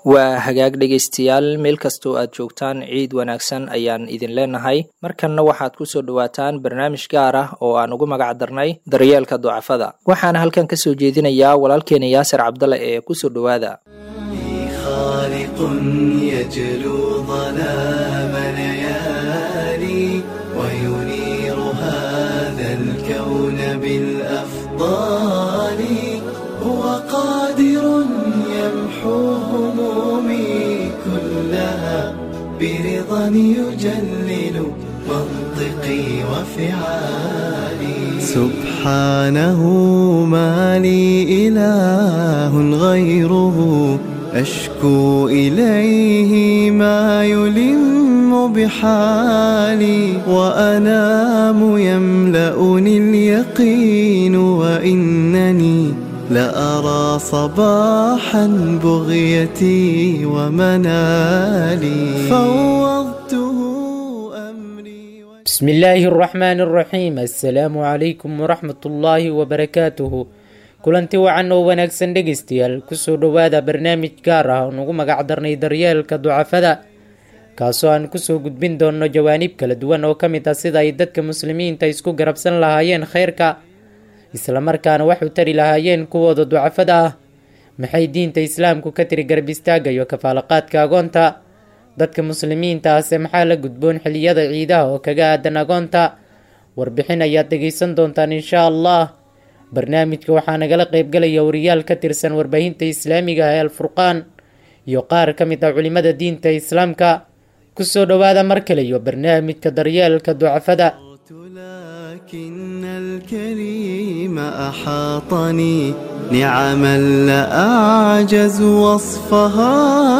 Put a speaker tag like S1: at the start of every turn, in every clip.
S1: waa hagaag dhegaystayaal meel kastoo aad joogtaan ciid wanaagsan ayaan idin leenahay markanna waxaad ku soo dhowaataan barnaamij gaar ah oo aan ugu magac darnay daryeelka ducafada waxaana halkan ka soo jeedinayaa walaalkeena yaasir cabdale ee kusoo dhowaada
S2: خالق يجلو ظلام ليالي وينير هذا الكون بالأفضال هو قادر يمحو همومي كلها برضا يجلل منطقي وفعالي سبحانه ما لي إله غيره أشكو إليه ما يلم بحالي وأنام يملأني اليقين وإنني لأرى صباحا بغيتي ومنالي فوضته أمري
S3: بسم الله الرحمن الرحيم السلام عليكم ورحمة الله وبركاته kulanti wacan oo wanaagsan dhegaystayaal kusoo dhowaada barnaamij gaar ah oo nugu magac darnay daryeelka ducafada kaasoo aan kusoo gudbin doonno jawaanib kala duwan oo ka mid ah sida ay dadka muslimiinta isku garabsan lahaayeen khayrka islamarkaana wax u tari lahaayeen kuwooda ducafada ah maxay diinta islaamku ka tiri garab istaaga iyo kafaalaqaadka agoonta dadka muslimiinta ahse maxaa la gudboon xiliyada ciidaha oo kaga aadan agoonta warbixin ayaad dhegaysan doontaan inshaa allah barnaamijka waxaa nagala qaybgalaya wariyaal ka tirsan warbaahinta islaamiga ah ee alfurqaan iyo qaar ka mid ah culimada diinta islaamka kusoo dhowaada mar kale iyo barnaamijka daryeelka ducafada
S2: لكن الكريم أحاطني نعما لا أعجز وصفها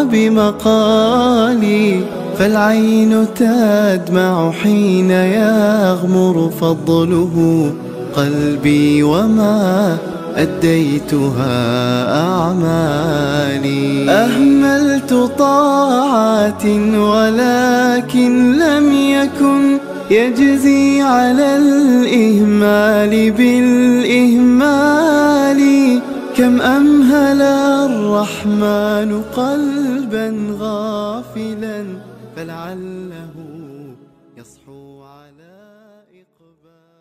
S2: بمقالي فالعين تدمع حين يغمر فضله قلبي وما أديتها أعمالي أهملت طاعات ولكن لم يكن يجزي على الإهمال بالإهمال كم أمهل الرحمن قلبا غافلا فلعله يصحو على إقبال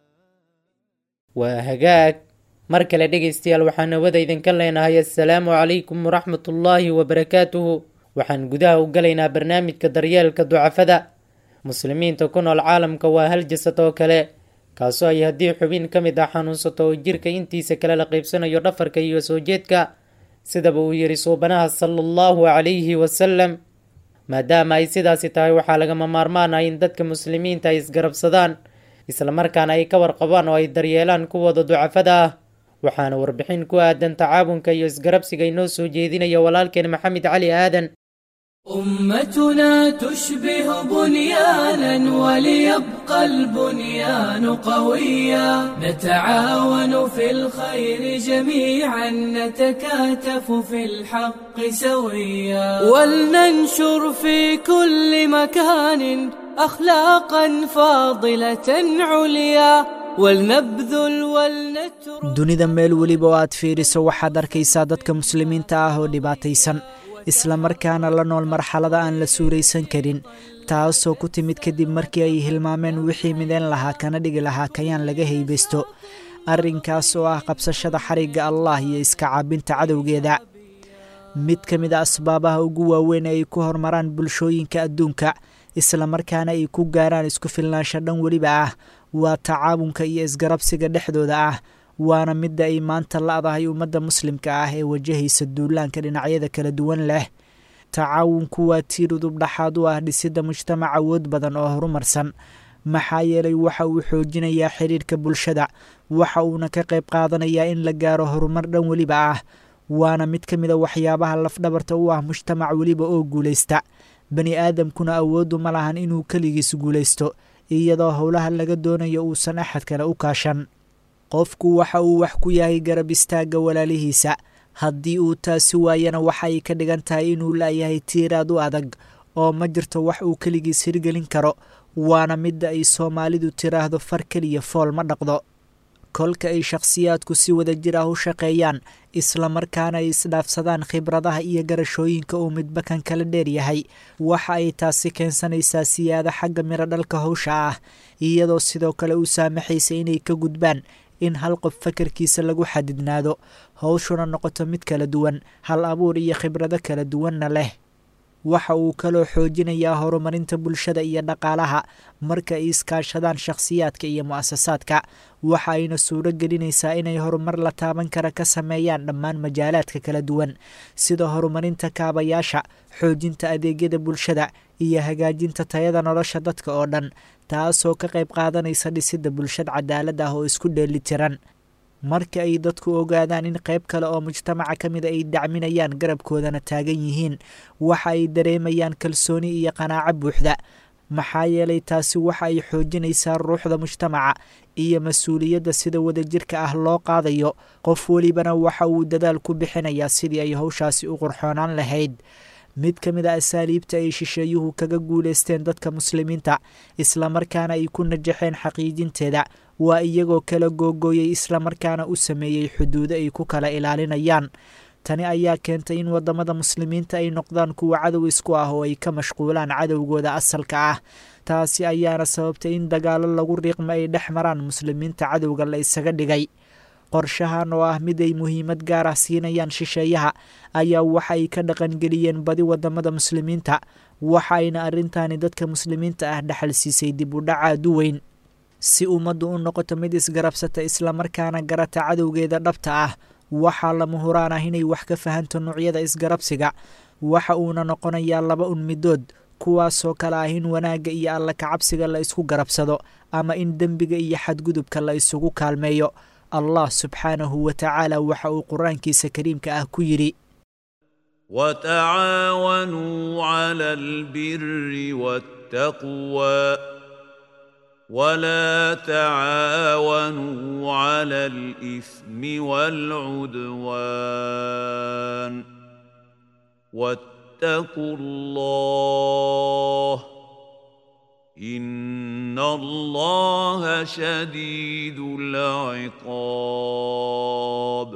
S3: waa hagaag mar kale dhegaystayaal waxaan hawada idinka leenahay assalaamu calaykum waraxmatullaahi wabarakaatuhu waxaan gudaha u galaynaa barnaamijka daryeelka ducafada muslimiinta ku nool caalamka waa hal jasad oo kale kaasoo ay haddii xubin ka mid ah xanuunsato oo jirka intiisa kale la qaybsanayo dhafarka iyo soo jeedka sidaba uu yidhi suubanaha sala allahu calayhi wasalam maadaama ay sidaasi tahay waxaa lagama maarmaan ah in dadka muslimiinta ay isgarabsadaan islamarkaana ay ka warqabaan oo ay daryeelaan kuwooda ducafada ah waxaana warbixin ku aadan tacaawunka iyo isgarabsiga inoo soo jeedinaya walaalkeen maxamed cali aadan
S4: أمتنا تشبه بنيانا وليبقى البنيان قويا نتعاون في الخير جميعا نتكاتف في الحق سويا ولننشر في كل مكان أخلاقا فاضلة عليا ولنبذل ولنترك
S5: dunida meel weliba oo aad fiiriso waxaad arkaysaa dadka muslimiinta ah oo dhibaataysan islamarkaana la nool marxalada aan la suuraysan karin taasoo ku timid kadib markii ay hilmaameen wixii mideen lahaa kana dhigi lahaa kayaan laga haybaysto arrinkaas oo ah qabsashada xarigga allah iyo iska caabinta cadowgeeda mid ka mid a asbaabaha ugu waaweyn ee ay ku horumaraan bulshooyinka adduunka islamarkaana ay ku gaaraan isku filnaansho dhan weliba ah waa tacaawunka iyo isgarabsiga dhexdooda ah waana midda ay maanta la-dahay ummadda muslimka ah ee wajahaysa duulaanka dhinacyada kala duwan leh tacaawunku waa tiir udub dhaxaad u ah dhisidda mujtamac awood badan oo horumarsan maxaa yeelay waxa uu xoojinayaa xidhiirhka bulshada waxa uuna ka qayb qaadanayaa in la gaaro horumar dhan weliba ah waana mid ka mid a waxyaabaha lafdhabarta u ah mujtamac weliba oo guulaysta bani aadamkuna awooddu ma lahan inuu keligiis guulaysto iyadoo howlaha laga doonayo uusan axad kale u kaashan qofku waxa uu wax ku yahay garab istaagga walaalihiisa haddii uu taasi waayana waxa ay ka dhigan tahay inuu laayahay tiiraad u adag oo ma jirto wax uu keligiis hirgelin karo waana midda ay soomaalidu tiraahdo far keliya fool ma dhaqdo kolka ay shakhsiyaadku si wada jir ah u shaqeeyaan islamarkaana ay isdhaafsadaan khibradaha iyo garashooyinka uu midba kan kala dheer yahay waxa ay taasi keensanaysaa siyaado xagga miro dhalka howsha ah iyadoo sidoo kale u saamaxaysa inay ka gudbaan in hal qof fakarkiisa lagu xadidnaado howshuna noqoto mid kala duwan hal abuur iyo khibrado kala duwanna leh waxa uu kaloo xoojinayaa horumarinta bulshada iyo dhaqaalaha marka ay iskaashadaan shakhsiyaadka iyo mu'asasaadka waxa ayna suuro gelinaysaa inay horumar la taaban kara ka sameeyaan dhammaan majaalaadka kala duwan sida horumarinta kaabayaasha xoojinta adeegyada bulshada iyo hagaajinta tayada nolosha dadka oo dhan taasoo ka qayb qaadanaysa dhisidda bulshad cadaalad ah oo isku dheelitiran marka ay dadku ogaadaan in qayb kale oo mujtamaca ka mida ay dacminayaan garabkoodana taagan yihiin waxa ay dareemayaan kalsooni iyo qanaaco buuxda maxaa yeelay taasi waxa ay xoojinaysaa ruuxda mujtamaca iyo mas-uuliyadda sida wadajirka ah loo qaadayo qof welibana waxa uu dadaal ku bixinayaa sidii ay howshaasi u qurxoonaan lahayd mid ka mid a asaaliibta ay shisheeyuhu kaga guulaysteen dadka muslimiinta islamarkaana ay ku najaxeen xaqiijinteeda waa iyagoo kala googooyey islamarkaana u sameeyey xuduudo ay ku kala ilaalinayaan tani ayaa keentay in waddamada muslimiinta ay noqdaan kuwa cadow isku ah oo ay ka mashquulaan cadowgooda asalka ah taasi ayaana sababtay in dagaallo lagu riiqmo ay dhex maraan muslimiinta cadowga la isaga dhigay qorshahan oo ah mid ay muhiimad gaar ah siinayaan shisheeyaha ayaa waxa ay ka dhaqangeliyeen badi waddamada muslimiinta waxa ayna arrintaani dadka muslimiinta ah dhexal siisay dib u dhacaadu weyn si ummaddu u noqoto mid isgarabsata islamarkaana garata cadowgeeda dhabta ah waxaa lama huraan ah inay wax ka fahanto noocyada isgarabsiga waxa uuna noqonayaa laba un midood kuwaasoo kale ah in wanaagga iyo alla kacabsiga la isku garabsado ama in dembiga iyo xadgudubka la isugu kaalmeeyo allah subxaanahu wa tacaala waxa uu qur-aankiisa kariimka ah ku yidhi
S6: وتعاونوا على البر والتقوى ولا تعاونوا على الإثم والعدوان واتقوا الله إن الله شديد العقاب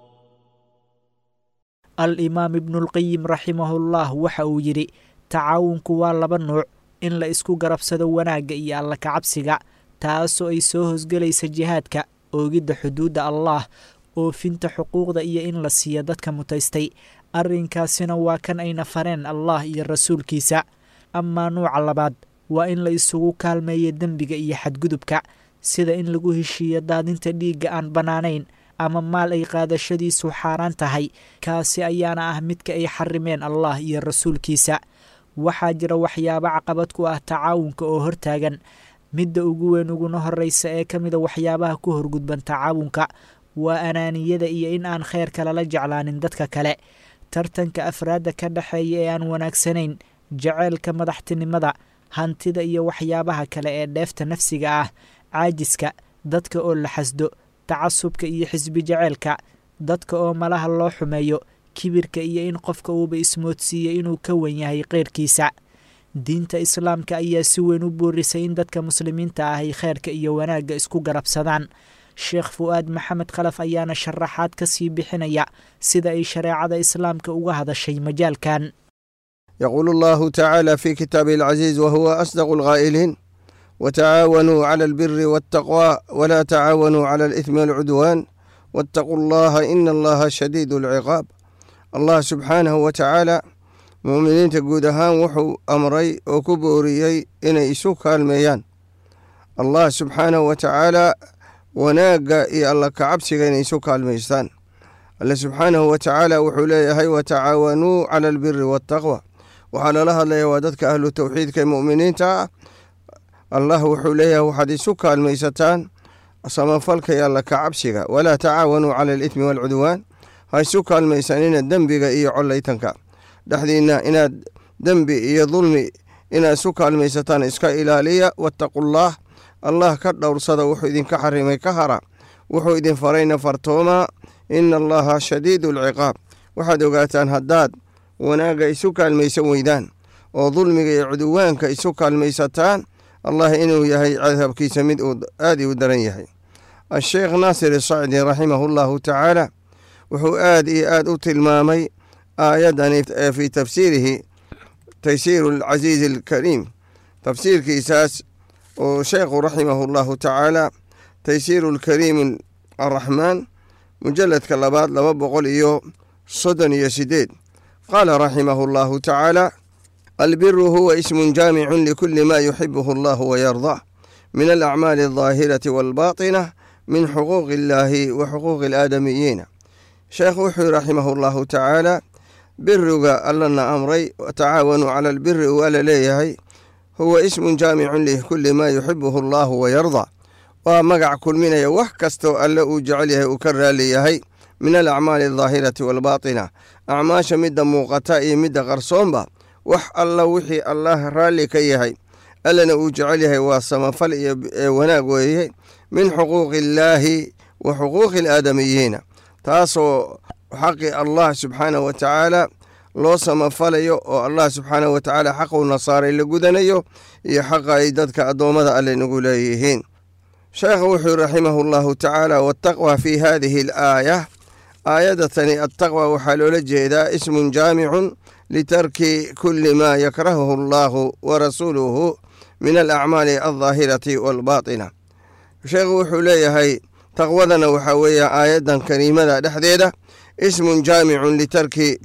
S5: al-imaam ibnulqayim raximahullah waxa uu yidhi tacaawunku waa laba nuuc in la isku garabsado wanaagga iyo alla kacabsiga taasoo ay soo hosgelaysa jihaadka oogidda xuduudda allaah oofinta xuquuqda iyo in la siiyo dadka mutaystay arrinkaasina waa kan ayna fareen allah iyo rasuulkiisa amaa nuuca labaad waa in la isugu kaalmeeyo dembiga iyo xadgudubka sida in lagu heshiiyo daadinta dhiigga aan bannaanayn ama maal ay qaadashadiisu xaaraan tahay kaasi ayaana ah midka ay xarimeen allah iyo rasuulkiisa waxaa jira waxyaabo caqabad ku ah tacaawunka oo hortaagan midda ugu weyn uguna horreysa ee ka mida waxyaabaha ku horgudban tacaawunka waa anaaniyada iyo in aan kheyrka lala jeclaanin dadka kale tartanka afraadda ka dhexeeya ee aan wanaagsanayn jaceylka madaxtinimada hantida iyo waxyaabaha kale ee dheefta nafsiga ah caajiska dadka oo la xasdo tacasubka iyo xisbi jaceylka dadka oo malaha loo xumeeyo kibirka iyo in qofka uuba ismoodsiiyo inuu ka wen yahay keyrkiisa diinta islaamka ayaa si weyn u boorisay in dadka muslimiinta ah ay kheyrka iyo wanaagga isku garabsadaan sheekh fu'aad maxamed khalaf ayaana sharaxaad ka sii bixinaya sida ay shareecada islaamka uga hadashay majaalkan
S7: يقول الله تعالى في كتابه العزيز وهو أصدق القائلين وتعاونوا على البر والتقوى ولا تعاونوا على الإثم والعدوان واتقوا الله إن الله شديد العقاب الله سبحانه وتعالى مؤمنين guud ahaan wuxuu amray oo ku booriyey inay isu kaalmeeyaan allah subxaanahu wa tacaalaa wanaagga iyo alla kacabsiga inay isu kaalmaystaan alle subxaanahu wa tacaala wuxuu leeyahay watacaawanuu cala albiri waataqwa waxaa lala hadlaya waa dadka ahlu towxiidka ee mu'miniinta ah allah wuxuu leeyahay waxaad isu kaalmaysataan samafalka iyo alla kacabsiga walaa tacaawanuu cala alithmi waalcudwaan ha isu kaalmaysanina dembiga iyo collaytanka dhexdiinna inaad dembi iyo dulmi inaad isu kaalmaysataan iska ilaaliya wattaqullaah allah ka dhowrsada wuxuu idinka xarimay ka hara wuxuu idin farayna fartooma ina allaha shadiidu alciqaab waxaad ogaataan haddaad wanaagga isu kaalmaysan weydaan oo dulmiga iyo cuduwaanka isu kaalmaysataan allah inuu yahay cadabkiisa mid uu aad u daran yahay asheekh naasir isacdi raximahu llahu tacaala wuxuu aad iyo aad u tilmaamay aayadani fii tafsiirihi taysiiru alcasiizi alkariim tafsiirkiisaas oo sheekhu raximahu llahu tacaala taysiiru alkariim araxmaan mujaladka labaad laba boqol iyo soddon iyo sideed qaala raximahu llahu tacaala albiru huwa ismun jaamicun likuli ma yuxibuhu allahu wayardah min alacmaali aldaahirati walbaaطinah min xuquuqi illaahi wa xuquuqi alaadamiyiina sheekhu wuxuu yihi raximahu llahu tacaala biriga allana amray tacaawanuu cala albiri uu alla leeyahay huwa ismun jaamicun likuli ma yuxibuhu allahu wayardaa waa magac kulminaya wax kastoo alle uu jecel yahay uu ka raali yahay min alacmaali aldaahirati waalbaatina acmaasha midda muuqata iyo midda qarsoonba wax alla wixii allah raalli ka yahay allana uu jecel yahay waa samafal iyo wanaag weeye min xuquuqi illaahi wa xuquuqi alaadamiyiina taasoo xaqi allah subxaanah wa tacaala loo samafalayo oo allah subxaanah wa tacaala xaquu nasaaray la gudanayo iyo xaqa ay dadka addoommada alle nagu leeyihiin sheekha wuxuu raximahu llahu tacaala wataqwa fi hadihi alaaya aayadatani attaqwa waxaa loola jeedaa ismun jaamicun litarki kuli ma yakrahuhu allahu wa rasuuluhu min alacmaali aldaahirati waalbaatina sheekhu wuxuu leeyahay taqwadana waxaa weeye aayaddan kariimada dhexdeeda ismun jaamicun litarki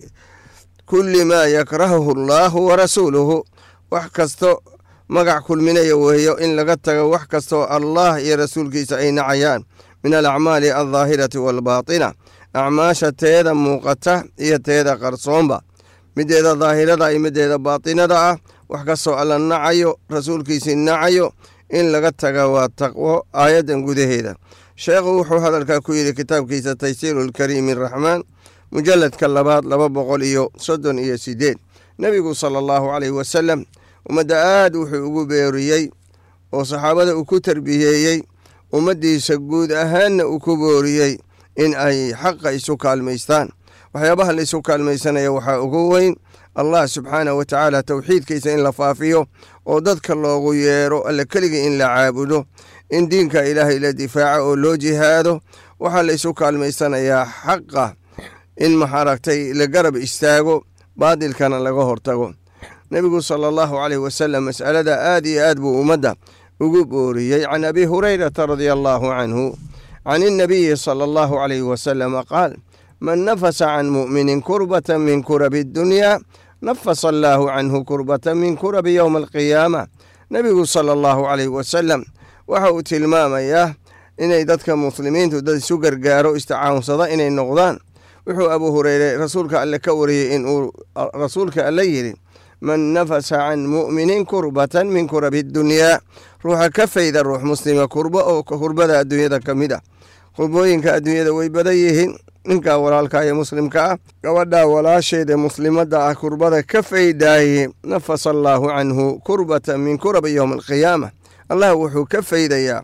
S7: kuli ma yakrahuhu allahu wa rasuuluhu wax kasto magac kulminaya weeyo in laga tago wax kastoo allah iyo rasuulkiisa ay nacayaan min alacmaali aldaahirati waalbaatina acmaasha teeda muuqata iyo teeda qarsoonba mideeda daahirada iyo mideeda baatinada ah wax kastoo alla nacayo rasuulkiisii nacayo in laga taga waa taqwo aayaddan gudaheeda sheekhu wuxuu hadalkaa ku yidhi kitaabkiisa taysiiru lkariimi araxmaan mujaladka labaad laba boqol iyo soddon iyo sideed nebigu sala allahu caleyhi wasalam ummadda aad wuxuu ugu beeriyey oo saxaabada uu ku tarbiyeeyey ummaddiisa guud ahaanna uu ku booriyey in ay xaqa isu kaalmaystaan waxyaabaha la isu kaalmaysanaya waxaa ugu weyn allah subxaanah wa tacaala towxiidkiisa in la faafiyo oo dadka loogu yeero alle keligii in la caabudo in diinka ilaahay la difaaco oo loo jihaado waxaa la isu kaalmaysanayaa xaqa in maxaragtay la garab istaago baadilkana laga hortago nebigu sala allahu caleyh wasalam mas'alada aad iyo aad buu ummadda ugu booriyey can abi hurayrata radia allahu canhu can innabiyi sala allahu caleyhi wasalama qaal man nafasa can mu'minin kurbata min kurabi ddunyaa nafasa allaahu canhu kurbata min kurabi yowma alqiyaama nebigu sala allahu caleyhi wasalam waxa uu tilmaamayaa inay dadka muslimiintu dad isu gargaaro istacaawunsada inay noqdaan wuxuu abu hureyre rasuulka alle ka wariyey inuu rasuulka alle yidhi man nafasa can mu'minin kurbatan min kurabi ddunyaa ruuxa ka fayda ruux muslima kurbo oo kurbada adduunyada ka mid ah kurbooyinka adduunyada way badan yihiin ninkaa walaalka ee muslimka ah gabadhaa walaasheeda muslimadda ah kurbada ka faydaaye nafasa allaahu canhu kurbatan min kurabi yowma alqiyaama allah wuxuu ka faydayaa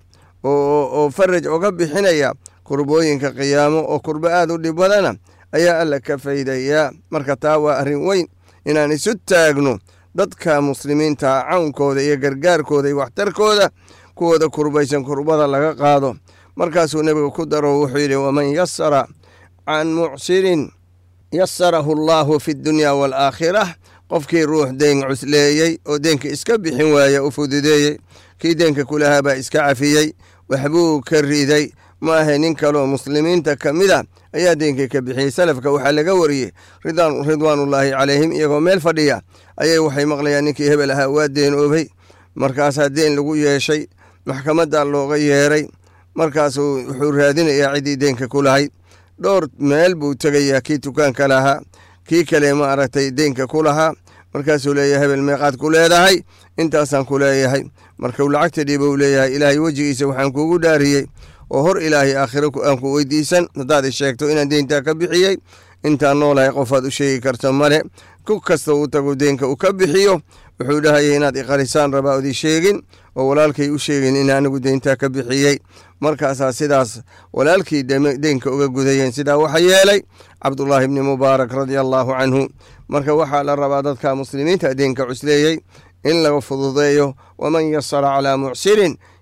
S7: oo faraj oga bixinaya kurbooyinka qiyaamo oo kurbo aad u dhib badana ayaa alla ka faydayaa marka taa waa arrin weyn inaan isu taagno dadka muslimiinta cawnkooda iyo gargaarkooda iyo waxtarkooda kuwooda kurbaysan kurbada laga qaado markaasuu nebiga ku daro wuxuu yidhi waman yasara can mucsirin yasarahu allaahu fi ddunyaa waalaakhirah qofkii ruux deen cusleeyey oo deenka iska bixin waaya u fududeeyey kii deenka kulahaa baa iska cafiyey waxbuu ka riday ma ahe nin kaloo muslimiinta ka mid a ayaa deenkii ka bixiyey salafka waxaa laga wariyey ridwaanullaahi calayhim iyagoo meel fadhiya ayay waxay maqlayaan ninkii hebel ahaa waa deenoobay markaasaa deen lagu yeeshay maxkamadda looga yeeray markaasuu wuxuu raadinayaa ciddii deenka ku lahayd dhowr meel buu tegayaa kii dukaanka lahaa kii kale ma aragtay deenka ku lahaa markaasuu leeyahay hebel meeqaad ku leedahay intaasaan ku leeyahay markuu lacagta dhiiba uu leeyahay ilaahay wejigiisa waxaan kuugu dhaariyey oo hor ilaahay aakhiro aan ku weydiisan haddaad i sheegto inaan deyntaa ka bixiyey intaan noolahay qofaad u sheegi karta male ku kasta uu tago deenka uu ka bixiyo wuxuu dhahayay inaad iqarisaan rabaa od i sheegin oo walaalkay u sheegin in anigu deyntaa ka bixiyey markaasaa sidaas walaalkii deenka uga gudayeen sidaa waxa yeelay cabdullaahi ibni mubaarak radia allaahu canhu marka waxaa la rabaa dadka muslimiinta deenka cusleeyey in laga fududeeyo waman yasara calaa mucsirin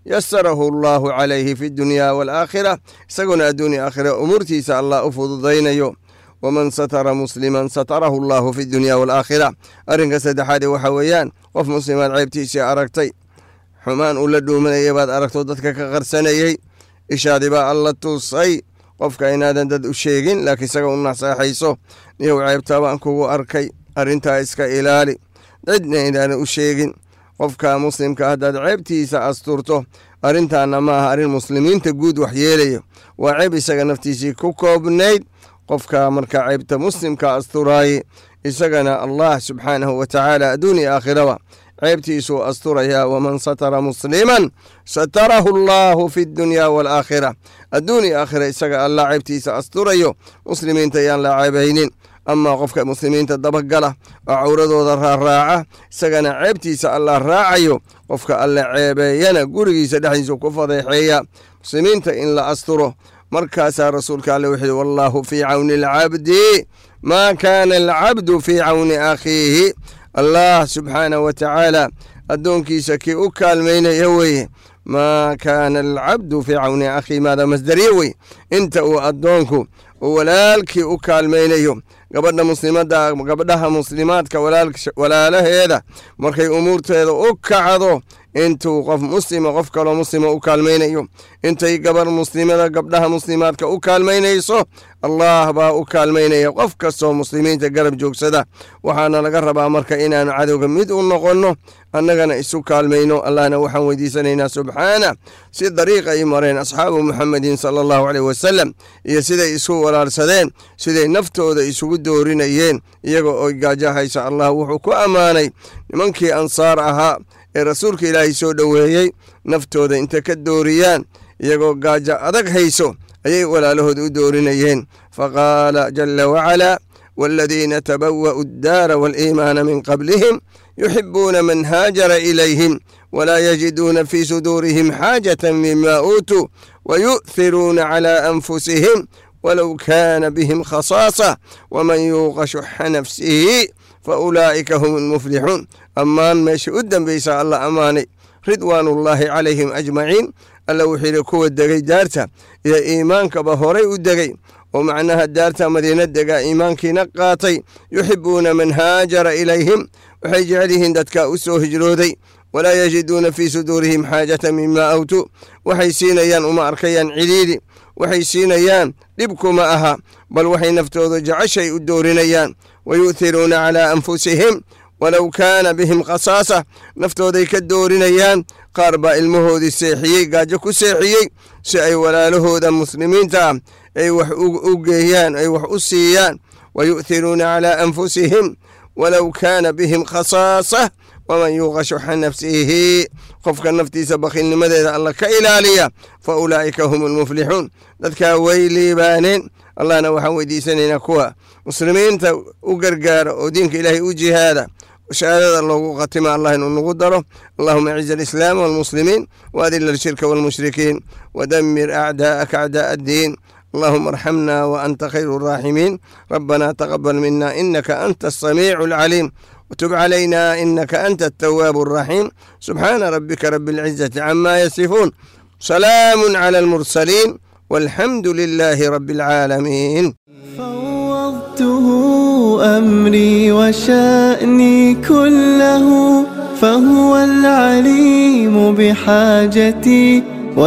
S7: yasarahu allahu calayhi fi dunya waalaakhira isaguna adduunya aakhira umuurtiisa allah u fududaynayo waman satara musliman satarahu allahu fi dunya waalaakhira arrinka saddexaadee waxa weeyaan qof muslimaad ceebtiisii aragtay xumaan uu la dhuumanayay baad aragto dadka ka qarsanayey ishaadi baa alla tusay qofka inaadan dad u sheegin laakiin isaga u naseexayso niyow ceebtaa baan kugu arkay arrintaa iska ilaali cidna inaadan u sheegin qofka muslimka haddaad ceebtiisa asturto arrintaana ma aha arrin muslimiinta guud wax yeelayo waa ceeb isaga naftiisii ku koobnayd qofka marka ceebta muslimka asturaaye isagana allah subxaanahu wa tacaala adduun iyo aakhiraba ceebtiisuu asturayaa waman satara musliman satarahu allahu fi dunya waalaakhira adduun iyo aakhira isaga allah ceebtiisa asturayo muslimiinta ayaan la ceebaynin amaa qofka muslimiinta dabagala oo cawradooda raaraaca isagana ceebtiisa allah raacayo qofka alla ceebeeyana gurigiisa dhexdiisu ku fadeexeeya muslimiinta in la asturo markaasaa rasuulka alle wuxuu yihi wallaahu fii cawni alcabdi maa kaana alcabdu fii cawni akhiihi allah subxaanah wa tacaala addoonkiisa kii u kaalmaynaya weeye maa kaana alcabdu fii cawni akhiihi maada masdariye wey inta uu addoonku uu walaalkii u kaalmaynayo gabadha muslimada gabdhaha muslimaadka walaalaheeda markay umuurteeda u kacdo intuu qof muslima qof kaloo muslima u kaalmaynayo intay gabar muslimada gabdhaha muslimaadka u kaalmaynayso allah baa u kaalmaynaya qof kastoo muslimiinta garab joogsada waxaana laga rabaa marka inaanu cadowga mid u noqonno annagana isu kaalmayno allahna waxaan weydiisanaynaa subxaana si dariiq ay mareen asxaabu muxamedin sala allahu caleyh wasalam iyo siday isu walaalsadeen siday naftooda isugu doorinayeen iyaga oo gaajahaysa allah wuxuu ku ammaanay nimankii ansaar ahaa ee rasuulka ilaahay soo dhoweeyey naftooda inta ka dooriyaan iyagoo gaajo adag hayso ayay walaalahooda u doorinayeen faqaala jala wacalaa waaladiina tabawa'u addaara waaliimaana min qablihim yuxibuuna man haajara ilayhim walaa yajiduuna fii suduurihim xaajatan mima uutuu wayu'hiruuna calaa anfusihim walow kaana bihim khasaasa waman yuuqa shuxa nafsihi faulaa'ika hum almuflixuun ammaan meesha u dembeysa alla ammaanay ridwaanullaahi calayhim ajmaciin alla wuxuu yidhi kuwa degay daarta iyo iimaankaba horay u degay oo macnaha daarta madiina degaa iimaankiina qaatay yuxibuuna man haajara ilayhim waxay jecel yihiin dadka u soo hijrooday walaa yajiduuna fii suduurihim xaajata mima awtuu waxay siinayaan uma arkayaan cidhiidhi waxay siinayaan dhibkuma aha bal waxay naftooda jeceshay u doorinayaan wayu'hiruuna calaa anfusihim walow kaana bihim khasaasa naftooday ka doorinayaan qaar baa ilmahoodii seexiyey gaajo ku seexiyey si ay walaalahooda muslimiinta ah ay wax u geeyaan ay wax u siiyaan wayu'hiruuna calaa anfusihim walow kaana bihim khasaasa waman yuuqa shuxa nafsihi qofka naftiisa bakhiilnimadeeda alla ka ilaaliya fa ulaa'ika hum almuflixuun dadkaa way liibaaneen allahna waxaan weydiisanaynaa kuwa muslimiinta u gargaara oo diinka ilaahay u jihaada shahaadada loogu khatima allah inuu nagu daro allahuma aciz alislaam walmuslimiin waadila alshirka walmushrikiin wadamir acdaa'aka acdaaء addiin اللهم ارحمنا وأنت خير الراحمين ربنا تقبل منا إنك أنت السميع العليم وتب علينا إنك أنت التواب الرحيم سبحان ربك رب العزة عما يصفون سلام على المرسلين والحمد لله رب العالمين
S2: فوضته أمري وشأني كله فهو العليم بحاجتي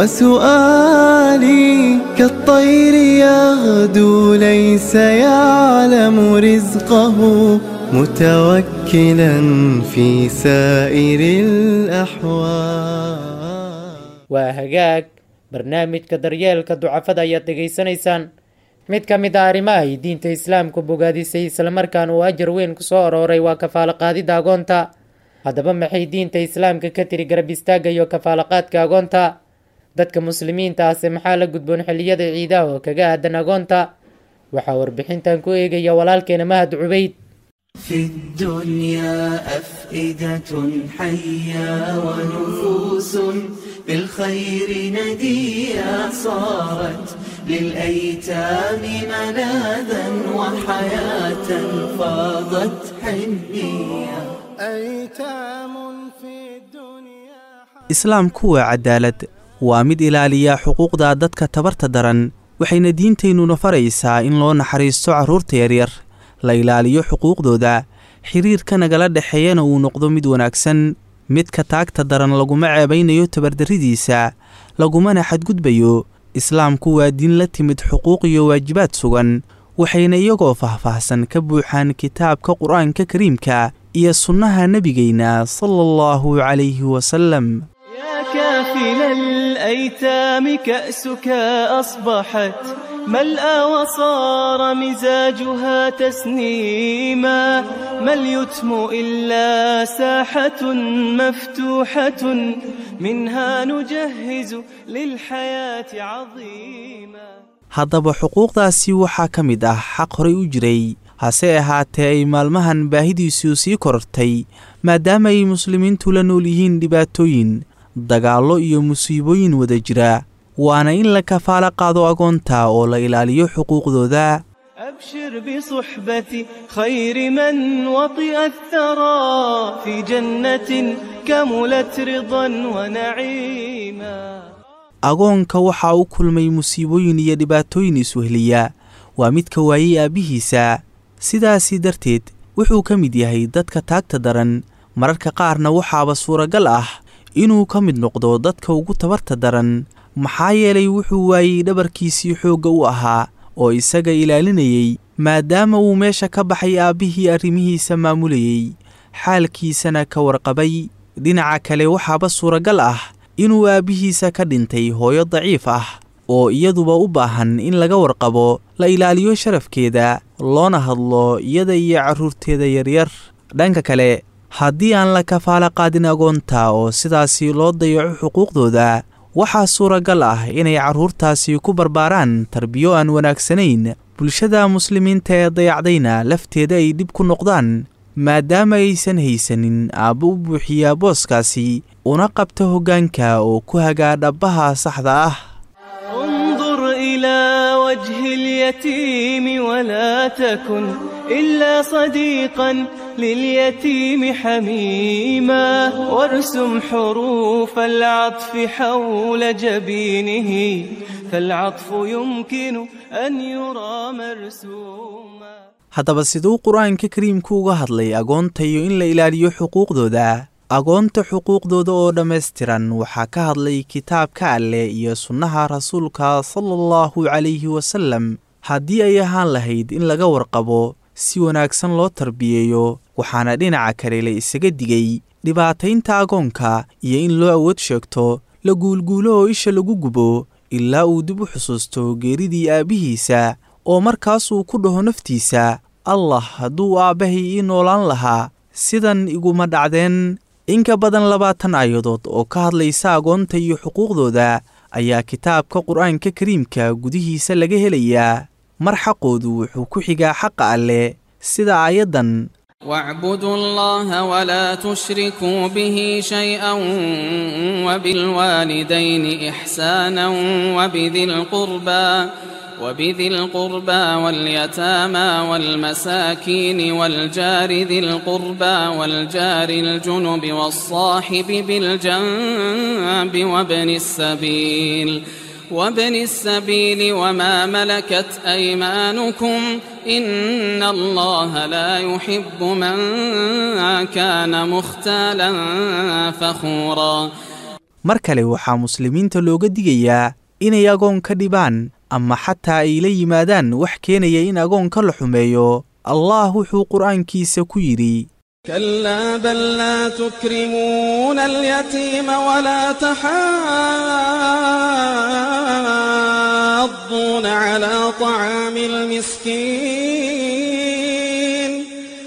S2: وسؤالي كالطير يغدو ليس يعلم رزقه متوكلا في سائر الأحوال
S3: waa hagaag barnaamijka daryeelka ducafada ayaad dhegaysanaysaan mid ka mid a arrimaha ay diinta islaamku bogaadisay islamarkaan uu ajar weyn ku soo arooray waa kafaaloqaadida agoonta haddaba maxay diinta islaamka ka tiri garab istaagga iyo kafaalaqaadka agoonta dadka muslimiinta ahse maxaa la gudboon xilliyada ciidaha oo kaga aadan agoonta waxaa warbixintan ku eegaya walaalkeena mahad cubayd
S4: في الدنيا أفئدة حية ونفوس بالخير نديا صارت للأيتام ملاذا وحياة فاضت حنية
S2: أيتام في الدنيا
S8: islaamku waa cadaalad waa mid ilaaliya xuquuqda dadka tabarta daran waxayna diintaynuna faraysaa in loo naxariisto carruurta yaryar la ilaaliyo xuquuqdooda xiriirka nagala dhexeeyana uu noqdo mid wanaagsan midka taagta daran laguma ceebaynayo tabardarridiisa lagumana xadgudbayo islaamku waa diin la timid xuquuq iyo waajibaad sugan waxayna iyagoo faahfaahsan ka buuxaan kitaabka qur'aanka kariimka iyo sunnaha nebigayna sala allahu calayhi wasallam
S9: يا كافل الأيتام كأسك أصبحت ملأى وصار مزاجها تسنيما ما اليتم إلا ساحة مفتوحة منها نجهز للحياة عظيما
S8: haddaba xuquuqdaasi waxaa ka mid ah xaq horay u jiray hase ahaatee ay maalmahan baahidiisu sii korortay maadaama ay muslimiintu la nool yihiin dhibaatooyin dagaallo iyo musiibooyin wada jira waana in la kafaalo qaado agoonta oo la ilaaliyo xuquuqdooda
S9: أبشر بصحبة خير من وطئ الثرى في جنة كملت رضا ونعيما
S8: agoonka waxaa u kulmay musiibooyin iyo dhibaatooyin iswehliya waa midka waayey aabbihiisa sidaasii darteed wuxuu ka mid yahay dadka taagta daran mararka qaarna waxaaba suuragal ah inuu ka mid noqdo dadka ugu tabarta daran maxaa yeelay wuxuu waayey dhabarkiisii xoogga u ahaa oo isaga ilaalinayey maadaama uu meesha ka baxay aabbihii arrimihiisa maamulayey xaalkiisana ka warqabay dhinaca kale waxaaba suuragal ah inuu aabbihiisa ka dhintay hooyo daciif ah oo iyaduba u baahan in laga warqabo la ilaaliyo sharafkeeda loona hadlo iyada iyo carruurteeda yaryar dhanka kale haddii aan la kafaalo qaadin agoonta oo sidaasi loo dayaco xuquuqdooda waxaa suuragal ah inay carruurtaasi ku barbaaraan tarbiyo aan wanaagsanayn bulshada muslimiinta ee dayacdayna lafteeda ay dhib ku noqdaan maadaama aysan haysanin aabbo u buuxiyaa booskaasi una qabta hoggaanka oo ku hagaa dhabbaha saxda ah
S9: انظر إلى وجه اليتيم ولا تكن إلا صديقا لليتيم حميما وارسم حروف العطف حول جبينه فالعطف يمكن أن يرى مرسوما
S8: haddaba siduu qur-aanka kariimku uga hadlay agoonta iyo in la ilaaliyo xuquuqdooda agoonta xuquuqdooda oo dhammaystiran waxaa ka hadlay kitaabka alleh iyo sunnaha rasuulka sala allahu calayhi wasallam haddii ay ahaan lahayd in laga warqabo si wanaagsan loo tarbiyeeyo waxaana dhinaca kale la isaga digay dhibaataynta agoonka iyo in loo awood sheegto la guulguulo oo isha lagu gubo ilaa uu dib u xusuusto geeridii aabbihiisa oo markaasuu ku dhaho naftiisa allah hadduu aabbahay ii noolaan lahaa sidan iguma dhacdeen in ka badan labaatan aayadood oo ka hadlaysa agoonta iyo xuquuqdooda ayaa kitaabka qur-aanka kariimka gudihiisa laga helayaa mar xaqoodu wuxuu ku xigaa xaqa alleh sida aayaddan
S10: واعبدوا الله ولا تشركوا به شيئا وبالوالدين إحسانا وبذي القربى وبذي القربى واليتامى والمساكين والجار ذي القربى والجار الجنب والصاحب بالجنب وابن السبيل وابن السبيل وما ملكت أيمانكم إن الله لا يحب من كان مختالا فخورا
S8: mar kale waxaa muslimiinta looga digayaa inay agoon ka dhibaan ama xataa ay la yimaadaan wax keenaya in agoonka la xumeeyo allah wuxuu qur'aankiisa ku yidhi
S10: كلا بل لا تكرمون اليتيم ولا تحاضون على طعام المسكين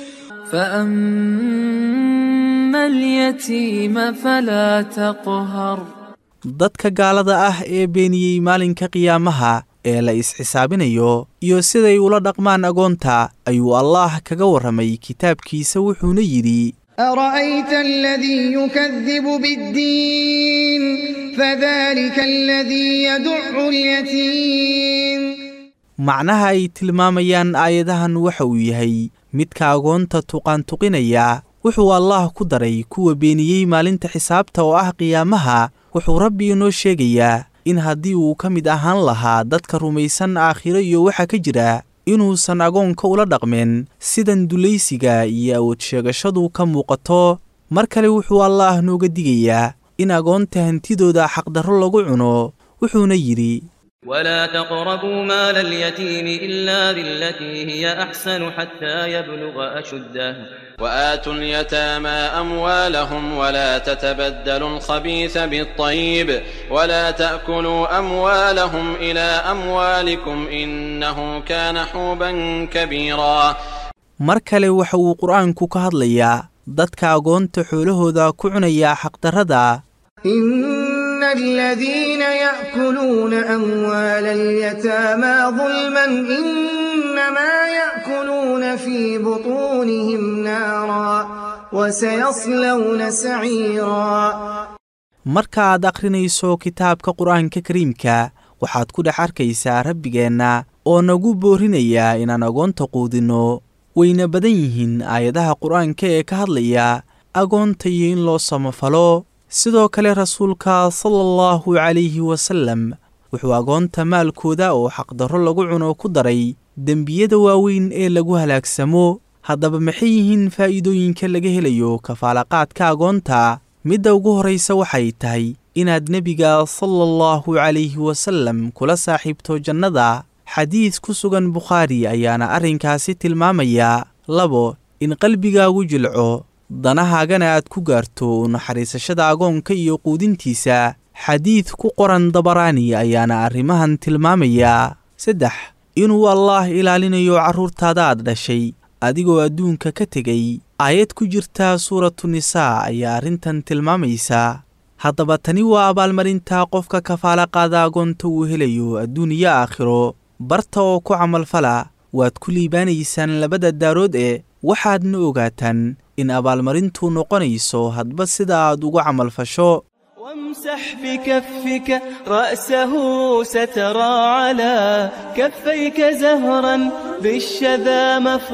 S11: فأما اليتيم فلا تقهر
S8: dadka gaalada ah ee beeniyey maalinka qiyaamaha ee la is-xisaabinayo iyo siday ula dhaqmaan agoonta ayuu allaah kaga warramay kitaabkiisa wuxuuna yidhi
S12: أرأيت الذي يكذب بالدين فذلك الذي يدع اليتيم
S8: macnaha ay tilmaamayaan aayadahan waxa uu yahay midka agoonta tuqaantuqinaya wuxuu allaah ku daray kuwa beeniyey maalinta xisaabta oo ah qiyaamaha wuxuu rabbi inoo sheegayaa in haddii uu ka mid ahaan lahaa dadka rumaysan aakhiro iyo waxa ka jira inuusan agoonka ula dhaqmeen sidan dulaysiga iyo awood sheegashadu ka muuqato mar kale wuxuu allaah nooga digayaa in agoonta hantidooda xaqdarro lagu cuno wuxuuna yidhi
S13: ولا تقربوا مال اليتيم إلا بالتي هي أحسن حتى يبلغ أشده
S10: وآتوا اليتامى أموالهم ولا تتبدلوا الخبيث بالطيب ولا تأكلوا أموالهم إلى أموالكم إنه كان حوبا كبيرا
S8: mar kale waxa uu qur-aanku ka hadlayaa dadka agoonta xoolahooda ku cunaya xaqdarrada
S12: إن الذين يأكلون أموال اليتامى ظلما إنما يأكلون في بطونهم نارا وسيصلون سعيرا
S8: marka aad akhrinayso kitaabka qur-aanka kariimka waxaad ku dhex arkaysaa rabbigeenna oo nagu boorinayaa inaan agoonta quudinno wayna badan yihiin aayadaha qur-aanka ee ka hadlaya agoonta iyo in loo samafalo sidoo kale rasuulka sala allahu calayhi wasallam wuxuu agoonta maalkooda oo xaqdarro lagu cuno ku daray dembiyada waaweyn ee lagu halaagsamo haddaba maxay yihiin faa'iidooyinka laga helayo kafaalaqaadka agoonta midda ugu horraysa waxay tahay inaad nebiga sala allahu calayhi wasallam kula saaxiibto jannada xadiid ku sugan bukhaari ayaana arrinkaasi tilmaamaya labo in qalbigaagu jilco danahaagana aad ku gaarto naxariisashada agoonka iyo quudintiisa xadiid ku qoran dabaraani ayaana arrimahan tilmaamaya saddex inuu allaah ilaalinayo carruurtaada aad dhashay adigoo adduunka ka tegay aayad ku jirta suuratu nisaa ayaa arrintan tilmaamaysa haddaba tani waa abaalmarinta qofka kafaala qaada agoonta uu helayo adduun iyo aakhiro barta oo ku camalfala waad ku liibaanaysaan labada daarood ee waxaadna ogaataan in abaalmarintu noqonayso hadba sida aad ugu camalfasho
S9: وامسح بكفك رأسه سترى على كفيك زهرا بالشذا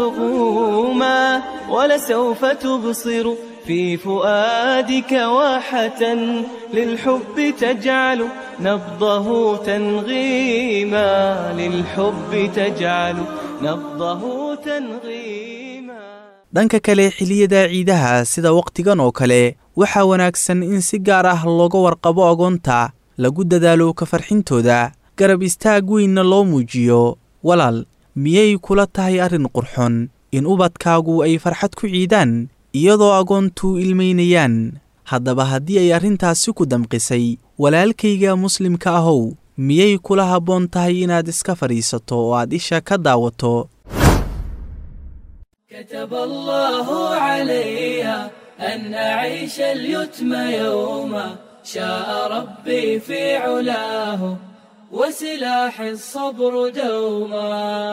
S9: مفغوما ولسوف تبصر في فؤادك واحة للحب تجعل نبضه تنغيما للحب تجعل نبضه تنغيما
S8: dhanka kale xilliyada ciidaha sida wakhtigan oo kale waxaa wanaagsan in si gaar ah looga warqabo agoonta lagu dadaalo ka farxintooda garab istaag weynna loo muujiyo walaal miyay kula tahay arrin qurxon in ubadkaagu ay farxad ku ciidaan iyadoo agoontu ilmaynayaan haddaba haddii ay arrintaasi ku damqisay walaalkayga muslimka ahow miyay kula habboon tahay inaad iska fadhiisato oo aad isha ka daawato
S11: كتب الله علي أن أعيش اليتم يوما شاء ربي في علاه وسلاح الصبر دوما